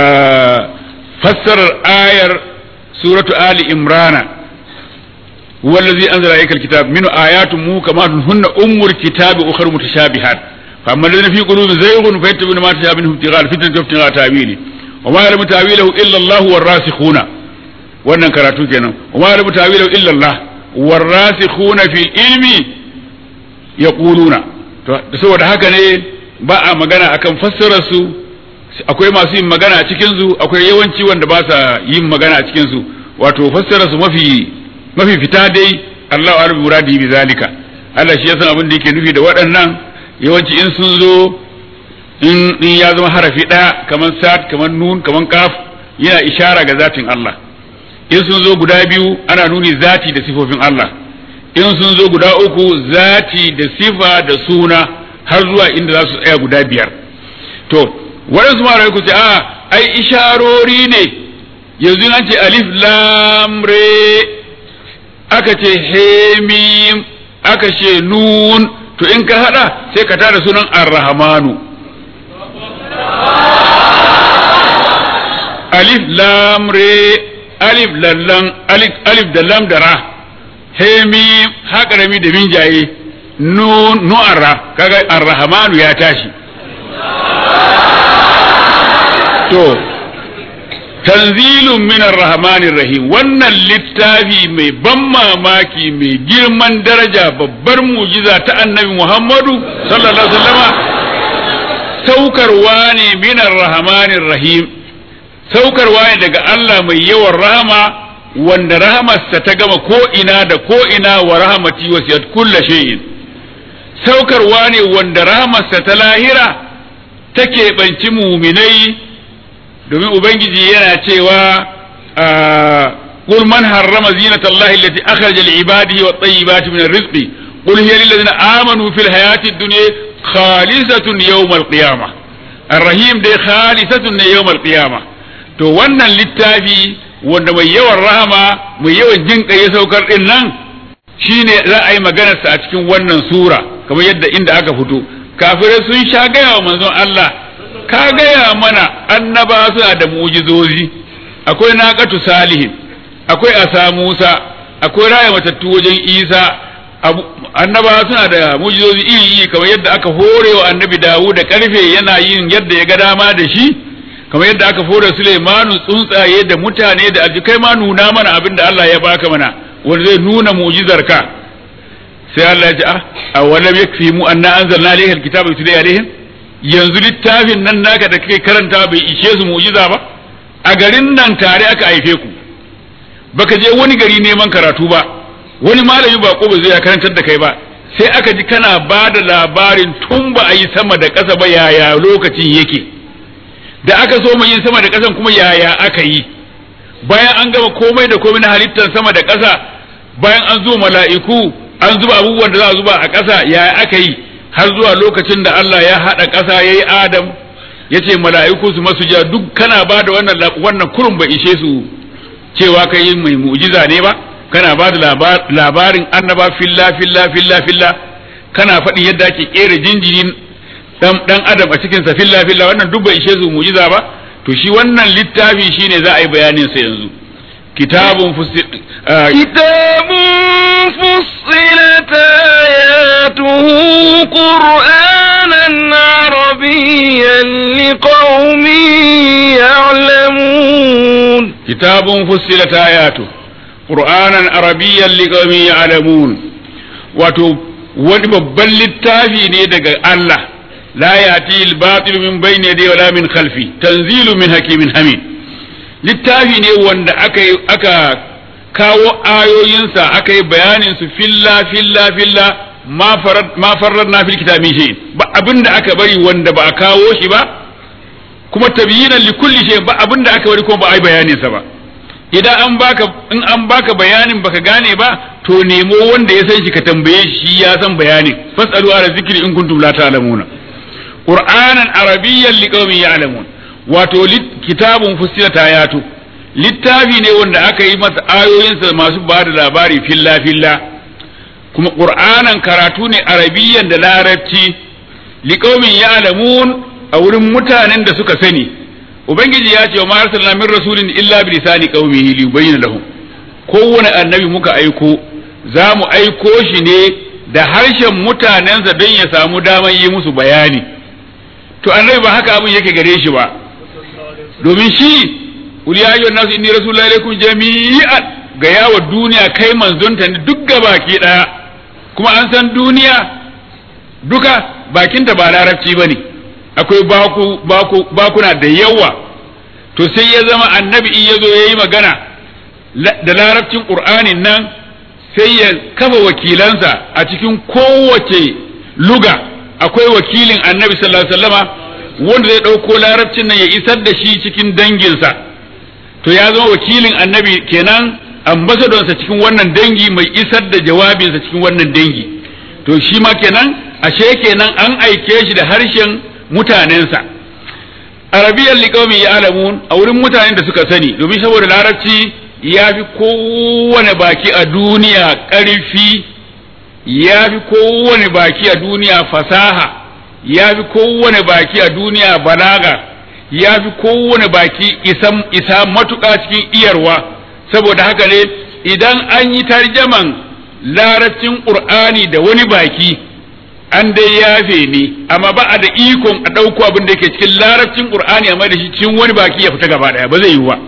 fassarar ayar suratu Ali Imrana wallazi anzala alaykal kitab min ayatun muhkamatun hunna ummul kitabi ukhra mutashabihat فأما الذين في قلوبهم زيغ فيتبعون ما تشابه منه ابتغاء الفتنة وابتغاء تأويله وما يعلم تأويله إلا الله والراسخون wannan karatu kenan wa ma rabu tawilu illa Allah warasikhuna fil ilmi yaquluna to saboda haka ne ba a magana akan fassarar su akwai masu yin magana a cikin su akwai yawanci wanda ba sa yin magana a cikin su wato fassarar su mafi mafi fita dai Allahu a'lam muradi bi zalika Allah shi ya san abin da yake nufi da waɗannan yawanci in sun zo in ya zama harafi ɗaya kamar sad kamar nun kamar kaf yana ishara ga zatin Allah in sun zo guda biyu ana nuni zati da sifofin Allah in sun zo guda uku zati da sifa da suna har zuwa inda za su tsaya guda biyar to waɗansu mara ku ce a ai isharori ne yanzu an ce alif lam re aka ce hemim aka ce nun to in ka hada sai ka tada sunan ar-rahmanu alif lam re alif lallan alif alif da lam da ra hemi haƙarami da minjaye nun nu'arra kaga ar-rahmanu ya tashi to tanzilun min ar-rahmanir rahim wannan littafi mai ban mamaki mai girman daraja babbar mujiza ta annabi Muhammadu sallallahu alaihi wasallama saukarwa ne min ar-rahmanir rahim saukarwa ne daga Allah mai yawan rahama wanda rahamarsa ta gama ko ina da ko ina wa rahamati wasiyat kulla shay'in saukarwa ne wanda rahamarsa ta lahira take banci muminai domin ubangiji yana cewa قل من حرم زينة الله التي أخرج لعباده والطيبات من الرزق قل هي للذين آمنوا في الحياة الدنيا خالصة يوم القيامة الرحيم دي خالصة يوم القيامة to wannan littafi wanda mai yawan rahama mai yawan jin ya saukar din nan shine za a yi maganarsa a cikin wannan sura kamar yadda inda aka fito kafirai sun sha gaya wa manzon Allah ka gaya mana annaba suna da mu'jizozi akwai naqatu salihin akwai asa Musa akwai raya matattu wajen Isa annaba suna da mu'jizozi iri iri kamar yadda aka hore wa annabi Dawud da karfe yana yin yadda ya ga dama da shi kamar yadda aka hore Sulaimanu tsuntsaye da mutane da aljikai ma nuna mana abin da Allah ya baka mana wanda zai nuna mu'jizar ka sai Allah ya ce ah awalam yakfi mu anna anzalna alayhi alkitaba yutla alaihim yanzu littafin nan naka da kake karanta bai ishe su mu'jiza ba a garin nan tare aka haife ku baka je wani gari neman karatu ba wani malami ba ko ba zai karantar da kai ba sai aka ji kana ba da labarin tun ba a yi sama da ƙasa ba yaya lokacin yake da aka so mu yin sama da ƙasan kuma yaya aka yi bayan an gama komai da komai na halittar sama da ƙasa bayan an zo mala'iku an zuba abubuwan da za a zuba a ƙasa yaya aka yi har zuwa lokacin da Allah ya haɗa ƙasa ya yi Adam ya ce mala'iku su masu ja duk kana ba da wannan wannan kurun ba ishe su cewa kai yin mai mu'jiza ne ba kana ba da labarin annaba filla filla filla filla kana faɗi yadda ake kera jinjirin dan dan adam a cikin sa filla filla wannan duk bai ishe su mu'jiza ba to shi wannan littafi shine za a yi bayanin sa yanzu kitabun fusil كتاب فصلت آياته قرآنا عربيا لقوم يعلمون كتاب فصلت آياته قرآنا عربيا لقوم يعلمون wato wani babban littafi ne daga Allah la yati al-batil min bayni yadayhi wala min khalfi tanzilu min hakimin hamid littafi ne wanda aka aka kawo ayoyinsa aka yi bayanin su filla filla filla ma farar na fil kitabin shi ba abinda aka bari wanda ba a kawo shi ba kuma tabyinan li kulli shay ba abinda aka bari kuma ba a yi bayanin sa ba idan an baka in an baka bayanin baka gane ba to nemo wanda ya san shi ka tambaye shi ya san bayanin fasalu ala zikri in kuntum la ta'lamuna qur'anan arabiyyan liqaumin ya'lamun wato kitabun fussilat ayatu littafi ne wanda aka yi masa ayoyinsa masu ba da labari filla filla kuma qur'anan karatu ne arabiyyan da larabci liqaumin ya'lamun a wurin mutanen da suka sani ubangiji ya ce wa ma arsalna min rasulin illa bi lisani qaumihi li yubayyana lahum kowane annabi muka aiko za mu aiko shi ne da harshen mutanensa don ya samu damar yi musu bayani to annabi ba haka abin yake gare shi ba domin shi Kul ya ayyuhan nasu inni rasulullahi alaikum jami'an ga yawa duniya kai manzonta ne duk baki daya kuma an san duniya duka bakinta ba larabci bane akwai baku baku bakuna da yawa to sai ya zama annabi in yazo yayi magana da larabcin qur'anin nan sai ya kafa wakilansa a cikin kowace luga akwai wakilin annabi sallallahu alaihi wasallama wanda zai ɗauko larabcin nan ya isar da shi cikin danginsa to ya zama wakilin annabi kenan ambasadonsa cikin wannan dangi mai isar da jawabinsa cikin wannan dangi to shi ma kenan ashe kenan an aike shi da harshen mutanensa arabiyan liqaumin ya'lamun a wurin mutanen da suka sani domin saboda larabci ya fi kowane baki a duniya ƙarfi ya fi kowane baki a duniya fasaha ya fi kowane baki a duniya balaga ya fi kowane baki isa matuƙa cikin iyarwa saboda haka ne idan an yi tarjaman larabcin ƙur'ani da wani baki an dai yafe ne amma ba a da ikon a ɗauko abin da ke cikin larabcin ƙur'ani amma da shi cikin wani baki ya fita gaba ɗaya ba zai yi ba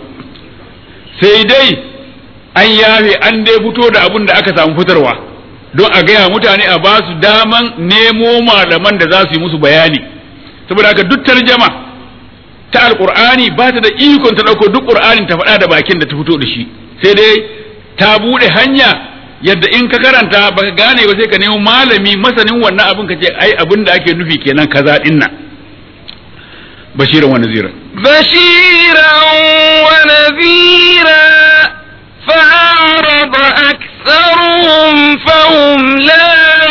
sai dai an yafe an dai fito da abin da aka samu fitarwa don a gaya mutane a ba su daman nemo malaman da za su yi musu bayani saboda haka duk tarjama ta alqur'ani ba ta da ikon ta dauko duk qur'anin ta faɗa da bakin da ta fito da shi sai dai ta bude hanya yadda in ka karanta baka gane ba sai ka nemo malami masanin wannan abin ka ce ai abin da ake nufi kenan kaza din nan bashiran wa nazira بشيرا ونذيرا فأعرض أكثرهم فهم لا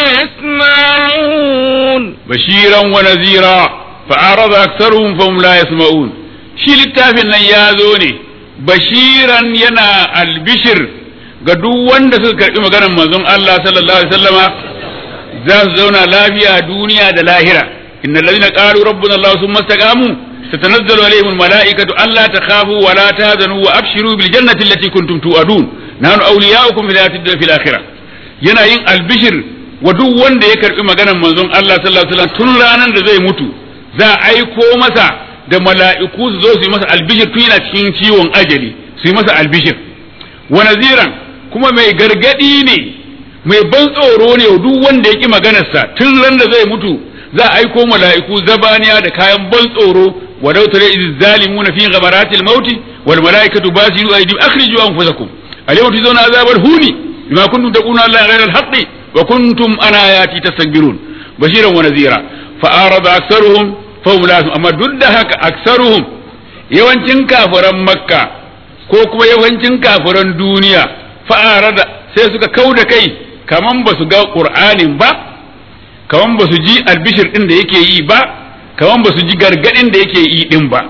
يسمعون bashiran wa nazira fa'arada aktharuhum fahum la yasma'un shi littafin nan ya zo ne bashiran yana albishir ga duk wanda suka karbi maganar manzon Allah sallallahu alaihi wasallama za su zauna lafiya duniya da lahira innal ladina qalu rabbuna Allah thumma istaqamu tatanazzalu alaihim almalaikatu alla takhafu wa la tahzanu wa abshiru bil jannati allati kuntum tu'adun nahnu awliya'ukum fil hayati dunya fil akhirah yana yin albishir wa duk wanda ya karbi maganar manzon Allah sallallahu alaihi wasallam tun ranar da zai mutu za a aiko masa da mala'iku su zo su yi masa albishir tun yana cikin ciwon ajali su yi masa albishir wa naziran kuma mai gargadi ne mai ban tsoro ne wa duk wanda ya ki maganarsa tun ran da zai mutu za a aiko mala'iku zabaniya da kayan ban tsoro wa law tara iz zalimuna fi ghamaratil mauti wal mala'ikatu basiru aydihim akhriju anfusakum al-yawma tujzauna azabal huni bima kuntum taquluna allaha ghayra al-haqqi wa kuntum an ayati tastakbirun bashiran wa nazira fa arada aktharuhum fa hum la amma duk da haka aktharuhum yawancin kafiran makka ko kuma yawancin kafiran duniya fa arada sai suka kauda kai kaman ba su ga qur'anin ba kaman ba su ji albishir din da yake yi ba kaman ba su ji gargadin da yake yi din ba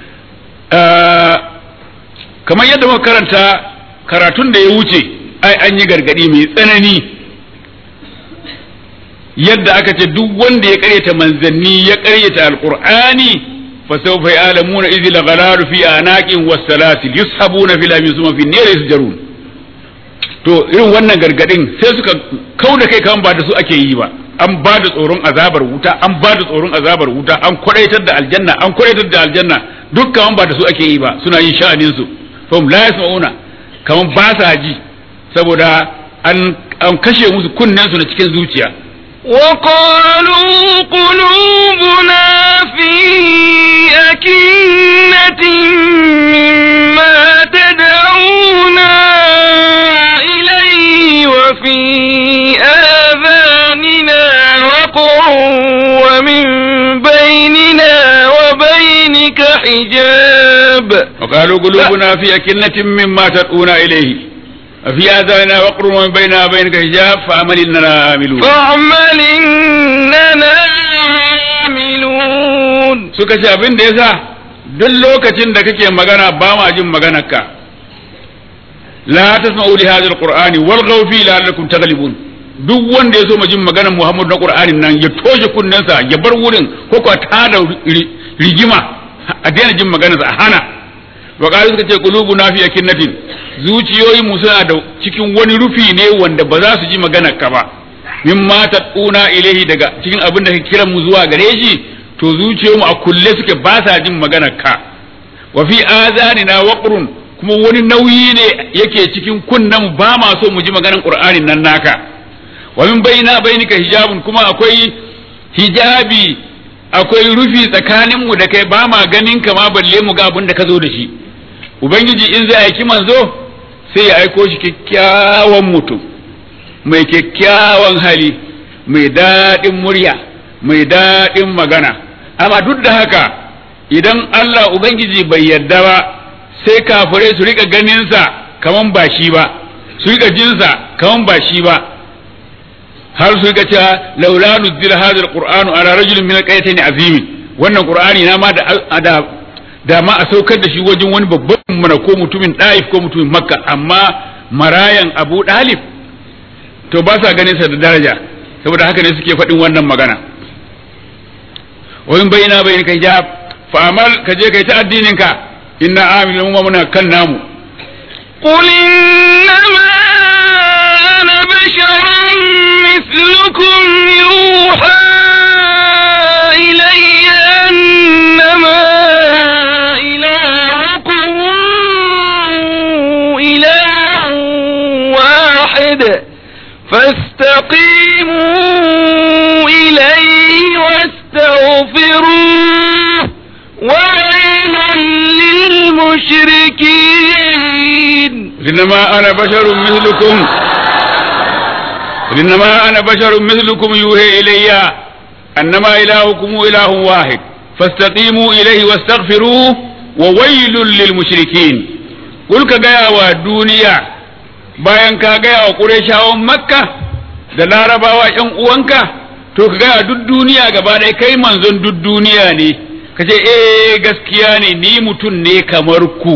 kamar yadda muka karanta karatun da ya wuce ai an yi gargadi mai tsanani yadda aka ce duk wanda ya karyata manzanni ya karyata alqur'ani fa sawfa ya'lamuna idh al-ghalalu fi anaqin was-salasil yushabuna fil amin summa fi an-nar yasjarun to irin wannan gargadin sai suka kauda kai kan ba da su ake yi ba an ba da tsoron azabar wuta an ba da tsoron azabar wuta an kwadaitar da aljanna an kwadaitar da aljanna dukkan ba da su ake yi ba suna yin sha'anin su fa la yasmauna kaman ba sa ji saboda an an kashe musu kunnen su na cikin zuciya وقالوا قلوبنا في أكنة مما تدعونا إليه وفي آذاننا وقر ومن بيننا وبينك حجاب وقالوا قلوبنا في أكنة مما تدعونا إليه في آذاننا وقر ومن بيننا وبينك حجاب فعمل إننا عاملون فاعمل إننا عاملون suka ce abin da yasa duk lokacin da kake magana ba ma jin maganarka la tasma'u li hadha alqur'ani walghaw fi la'allakum taghlibun duk wanda ya so ma jin maganar Muhammad na Qur'anin nan ya toshe kunnensa ya bar wurin ko ko ta da rigima a daina jin maganarsa a hana wa qalu suka ce qulubuna fi akinnatin zuciyoyin mu suna da cikin wani rufi ne wanda ba za su ji maganar ka ba mimma taquna ilaihi daga cikin abin da ka kiran mu zuwa gare shi to zuciyoyin mu a kulle suke ba sa jin maganar ka wa fi azanina waqrun kuma wani nauyi ne yake cikin kunnen ba ma so mu ji maganar qur'anin nan naka wa min baina bainika hijabun kuma akwai hijabi akwai rufi tsakanin mu da kai ba ma ganin ka ma balle mu ga abin da ka zo da shi ubangiji in zai aiki manzo sai ya aiko shi kyakkyawan mutum mai kyakkyawan hali mai daɗin murya mai daɗin magana amma duk da haka idan Allah ubangiji bai yarda ba sai kafirai su rika ganinsa kaman ba shi ba su rika jinsa kaman ba shi ba har su rika cewa laula nuzila hadha alqur'anu ala rajulin min alqaryatayn azimin wannan qur'ani na ma da da da ma a saukar da shi wajen wani babban mana ko mutumin ɗa'if ko mutumin makka amma marayan abu ɗalib to ba sa ganin sa da daraja saboda haka ne suke faɗin wannan magana wayin bayina bayin kai ja fa amal ka je kai ta addinin ka inna amilun wa muna kan namu قل إنما أنا بشر مثلكم يوحى إلي أنما إلهكم إله واحد فاستقيموا إليه واستغفروه وويل للمشركين إنما أنا بشر مثلكم إنما أنا بشر مثلكم يوحي إلي أنما إلهكم إله واحد فاستقيموا إليه واستغفروه وويل للمشركين قل كجاء والدنيا bayan ka gaya wa Qurayshawan Makka da Larabawa ƴan uwanka to ka gaya duk duniya gaba ɗaya kai manzon duk duniya ne ka ce eh gaskiya ne ni mutum ne kamar ku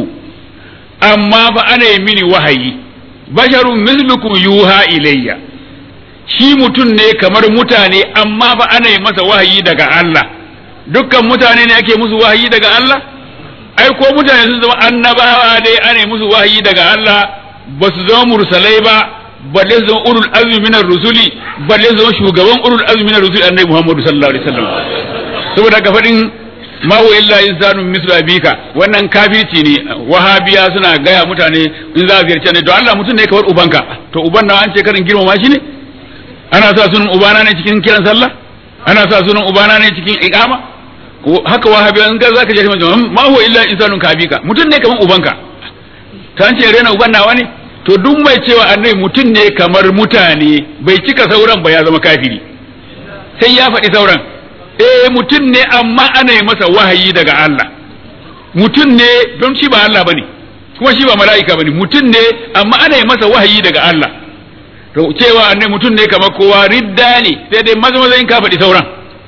amma fa ana yi mini wahayi basharun mislukum yuha ilayya shi mutum ne kamar mutane amma fa ana yi masa wahayi daga Allah dukkan mutane ne ake musu wahayi daga Allah ai ko mutane sun zama annabawa dai ana yi musu wahayi daga Allah ba su zama mursalai ba balle su zama ulul azmi minar rusuli balle su zama shugaban ulul azmi minar rusuli annabi Muhammadu sallallahu alaihi wasallam saboda ka fadin ma huwa illa insanu mislu abika wannan kafirci ne wahabiya suna gaya mutane in za a ziyarci ne to Allah mutum ne kamar ubanka to uban na an ce karin girmama shi ne ana sa sunan ubana ne cikin kiran sallah ana sa sunan ubana ne cikin iqama haka wahabiya in ga zaka je ma huwa illa insanun kabika mutum ne kamar ubanka ta an ce rena uban nawa ne to duk mai cewa annabi mutum ne kamar mutane bai cika sauran ba ya zama kafiri sai ya faɗi sauran eh mutum ne amma ana yi masa wahayi daga Allah mutum ne don shi ba Allah bane kuma shi ba mala'ika bane mutum ne amma ana yi masa wahayi daga Allah to cewa annabi mutum ne kamar kowa ridda ne sai dai maza maza in ka faɗi sauran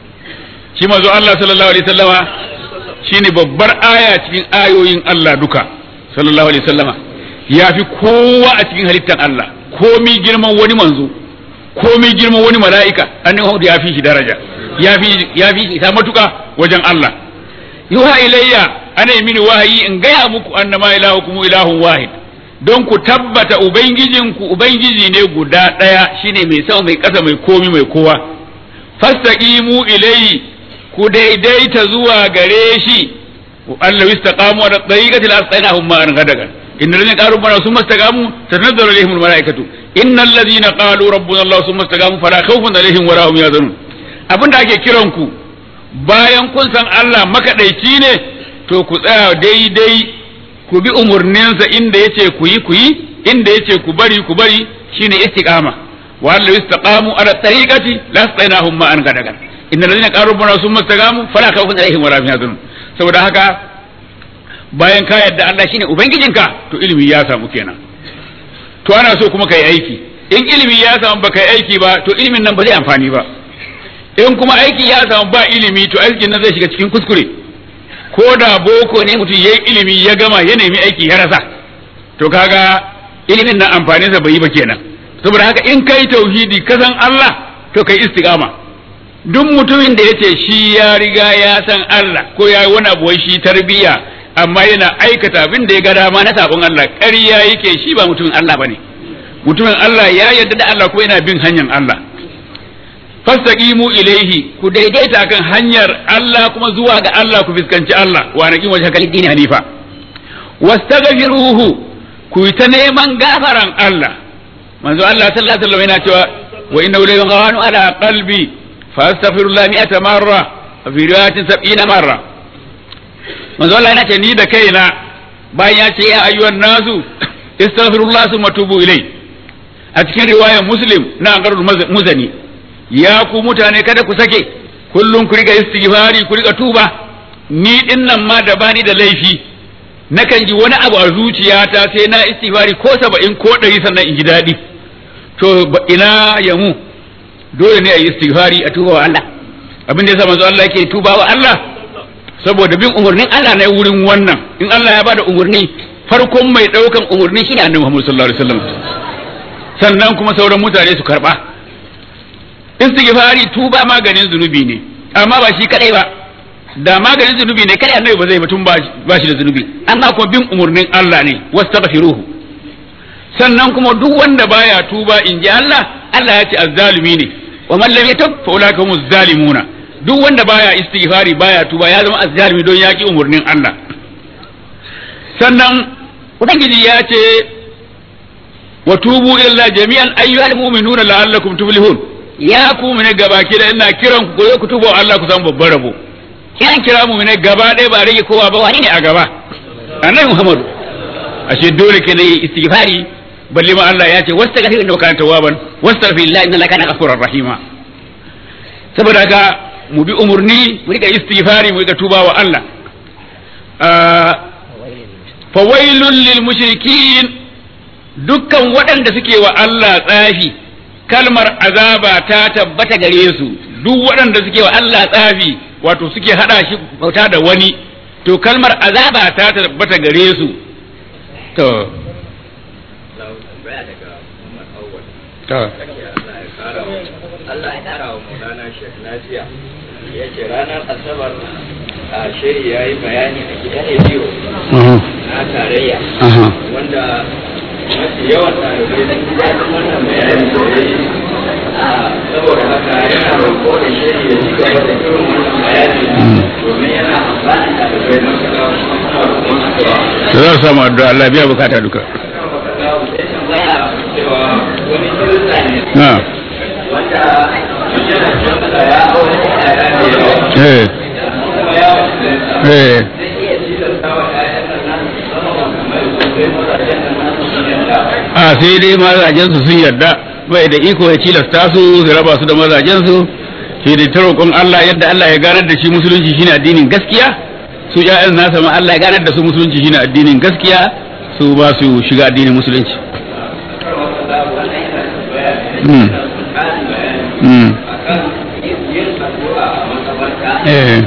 shi manzo Allah sallallahu alaihi wasallama shine babbar aya cikin ayoyin Allah duka sallallahu alaihi wasallama ya fi kowa a cikin halittar Allah komi girman wani manzo komi girman wani mala'ika annabi Muhammad ya fi shi daraja ya fi ya fi shi ta matuka wajen Allah yuha ilayya ana yi mini wahayi in gaya muku annama ilahukum ilahun wahid don ku tabbata ubangijinku ubangiji ne guda ɗaya shine mai sama mai ƙasa mai komi mai kowa fastaqimu ilayhi ku daidaita zuwa gare shi Allah istaqamu ala tariqati la astainahum ma an gadagan إن الذين قالوا ربنا ثم استقاموا تتنزل عليهم الملائكة إن الذين قالوا ربنا الله ثم استقاموا فلا خوف عليهم ولا هم يحزنون abin da ake kiran ku bayan kun san Allah makaɗaici ne to ku tsaya daidai ku bi umarninsa inda yace ku yi ku yi inda yace ku bari ku bari shine istiqama wa allahu istaqamu ala tariqati la astainahum ma an gadagan innal ladina qalu rabbana thumma istaqamu fala khawfun alaihim wa la hum yahzanun saboda haka bayan ka yadda Allah shine ubangijinka to ilimi ya samu kenan to ana so kuma kai aiki in ilimi ya samu ba kai aiki ba to ilimin nan ba zai amfani ba in kuma aiki ya samu ba ilimi to aikin nan zai shiga cikin kuskure ko da boko ne mutum yayi ilimi ya gama ya nemi aiki ya rasa to kaga ilimin nan amfaninsa bai yi ba kenan saboda haka in kai tauhidi ka san Allah to kai istiqama duk mutumin da yace shi ya riga ya san Allah ko ya yi wani abu wai shi tarbiyya amma yana aikata abin da ya ga dama na sabon Allah ƙarya yake shi ba mutumin Allah bane mutumin Allah ya yarda da Allah ko yana bin hanyar Allah fastaqimu ilaihi ku daidaita kan hanyar Allah kuma zuwa ga Allah ku fiskanci Allah wa naqim wajha kal dini hanifa wastaghfiruhu ku ta neman gafaran Allah manzo Allah sallallahu alaihi wasallam yana cewa wa innahu la yughanu ala qalbi fastaghfirullah mi'ata marra fi riwayatin 70 marra manzo Allah yana ce ni da kaina bayan ya ce ya ayyuhan nasu istaghfirullah summa tubu ilai a cikin riwayar muslim na angarul muzani ya ku mutane kada ku sake kullum ku riga istighfari ku riga tuba ni din nan ma da bani da laifi nakan ji wani abu a zuciyata sai na istighfari ko saba'in ko ɗari sannan in ji daɗi to ina ya mu dole ne a yi istighfari a tuba wa Allah abin da yasa manzo Allah yake tuba wa Allah saboda bin umarnin Allah na wurin wannan in Allah ya bada umarni farkon mai daukan umarni shine Annabi Muhammad sallallahu alaihi wasallam sannan kuma sauran mutane su karba istighfari tuba maganin zunubi ne amma ba shi kadai ba da maganin zunubi ne kai Annabi ba zai mutum ba shi da zunubi amma kuma bin umarnin Allah ne wastaghfiruhu sannan kuma duk wanda baya tuba in ji Allah Allah ya ce azzalimi ne wa man lam yatub fa ulaika humuz zalimuna duk wanda baya istighfari baya tuba ya zama azzalimi don yaki umurnin Allah sannan ubangiji ya ce wa tubu ila Allah jami'an ayyuhal mu'minuna la'allakum tuflihun ya ku mu ne gabaki da ina kiran ku ku tubo Allah ku samu babban rabo kiran kira mu ne gaba ɗaya ba rage kowa ba wani ne a gaba annabi Muhammadu ashe dole ke yi istighfari balle ma Allah ya ce wastaghfir inna kana tawwaban wastaghfirullah inna kana ghafurur rahima saboda haka mu bi umurni mu rika istighfari mu rika tuba wa Allah fawailul lil mushrikin dukkan waɗanda suke wa Allah tsafi kalmar azaba ta tabbata gare su duk waɗanda suke wa Allah tsafi wato suke hada shi bauta da wani to kalmar azaba ta tabbata gare su to to Allah ya kara wa Maulana Sheikh lafiya ya ce ranar Asabar a shiri ya yi bayani a gidan rediyo na tarayya wanda mafi yawan ɗalibai sun ji daɗin wannan bayani da ya yi saboda haka yana roƙo da shiri ya ci gaba da irin wannan bayani domin yana amfani ɗalibai matuƙa kuma suna roƙon addu'a. da za su samu addu'a Allah biya bukata duka Sai tambaya cewa wani kirista ne na wanda yana canza ya aure yaya da yawa eh kuma ya wasu eh zai iya tilasta wa ƴaƴan nan nasu su zama makamai sosai mazajen nan nasu su yanda a sai dai mazajen su sun yarda bai da iko ya cilasta su su raba su da mazajen su shi da ta roƙon Allah yadda Allah ya ganar da shi musulunci shine addinin gaskiya su ƴaƴan nasa ma Allah ya ganar da su musulunci shine addinin gaskiya su ba su shiga addinin musulunci mm mm eh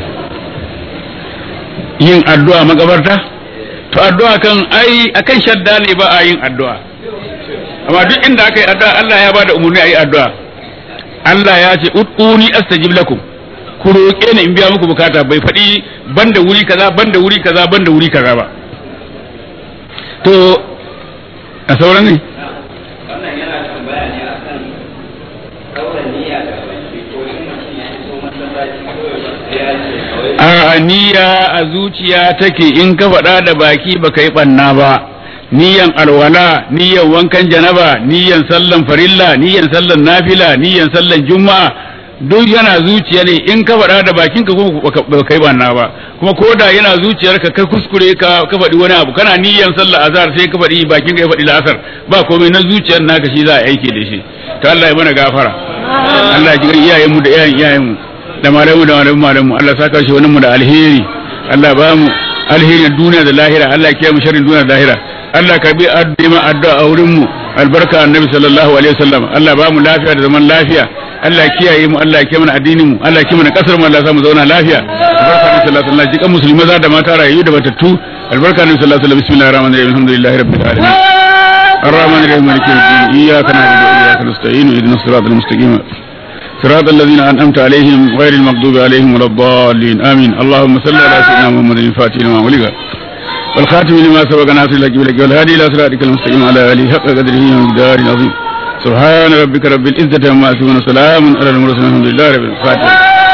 yin addu'a makabarta to addu'a kan ai akan shadda ne ba a yin addu'a amma duk inda aka yi addu'a Allah ya bada umarni a yi addu'a Allah ya ce ud'uni astajib lakum ku roƙe ni in biya muku bukata bai faɗi banda wuri kaza banda wuri kaza banda wuri kaza ba to a sauran ne wannan yana tambaya ne a kan ɗaura niyya da baki ko in mutum ya iso masallaci kawai ba sai ya ce kawai a niyya a zuciya take in ka faɗa da baki ba ka yi ɓanna ba niyan alwala niyan wankan janaba niyan sallan farilla niyan sallan nafila niyan sallan juma'a duk yana zuciya ne in ka faɗa da bakin ka kuma ba ka yi ɓanna ba kuma ko da yana zuciyarka ka kuskure ka ka faɗi wani abu kana niyan sallar azhar sai ka faɗi bakin ka ya faɗi la'asar ba komai na zuciyar naka shi za a aiki da shi to Allah ya mana gafara Allah ya ji iyayenmu da iyayen iyayenmu da malamu da malamu malamu Allah saka shi wani mu da alheri Allah ba mu alherin duniya da lahira Allah ya kiyaye mu sharrin duniya da lahira Allah ka bi addima addu'a a wurin mu albarka annabi sallallahu alaihi wasallam Allah ba mu lafiya da zaman lafiya Allah ya kiyaye mu Allah ya kiyaye mana addinin mu Allah ya kiyaye mana kasar mu Allah ya sa mu zauna lafiya albarka annabi sallallahu alaihi wasallam jikan musulmi maza da mata rayu da batattu albarka annabi sallallahu alaihi wasallam bismillahir rahmanir rahim alhamdulillahi rabbil alamin الرحمن الرحيم مالك يوم الدين إياك نعبد وإياك نستعين اهدنا الصراط المستقيم صراط الذين أنعمت عليهم غير المغضوب عليهم ولا الضالين آمين اللهم صل على سيدنا محمد الفاتح لما ولغ والخاتم لما سبق ناصر لك بلك والهادي إلى صراطك المستقيم على آله حق قدره ومقدار عظيم سبحان ربك رب العزة عما يصفون وسلام على المرسلين الحمد لله رب العالمين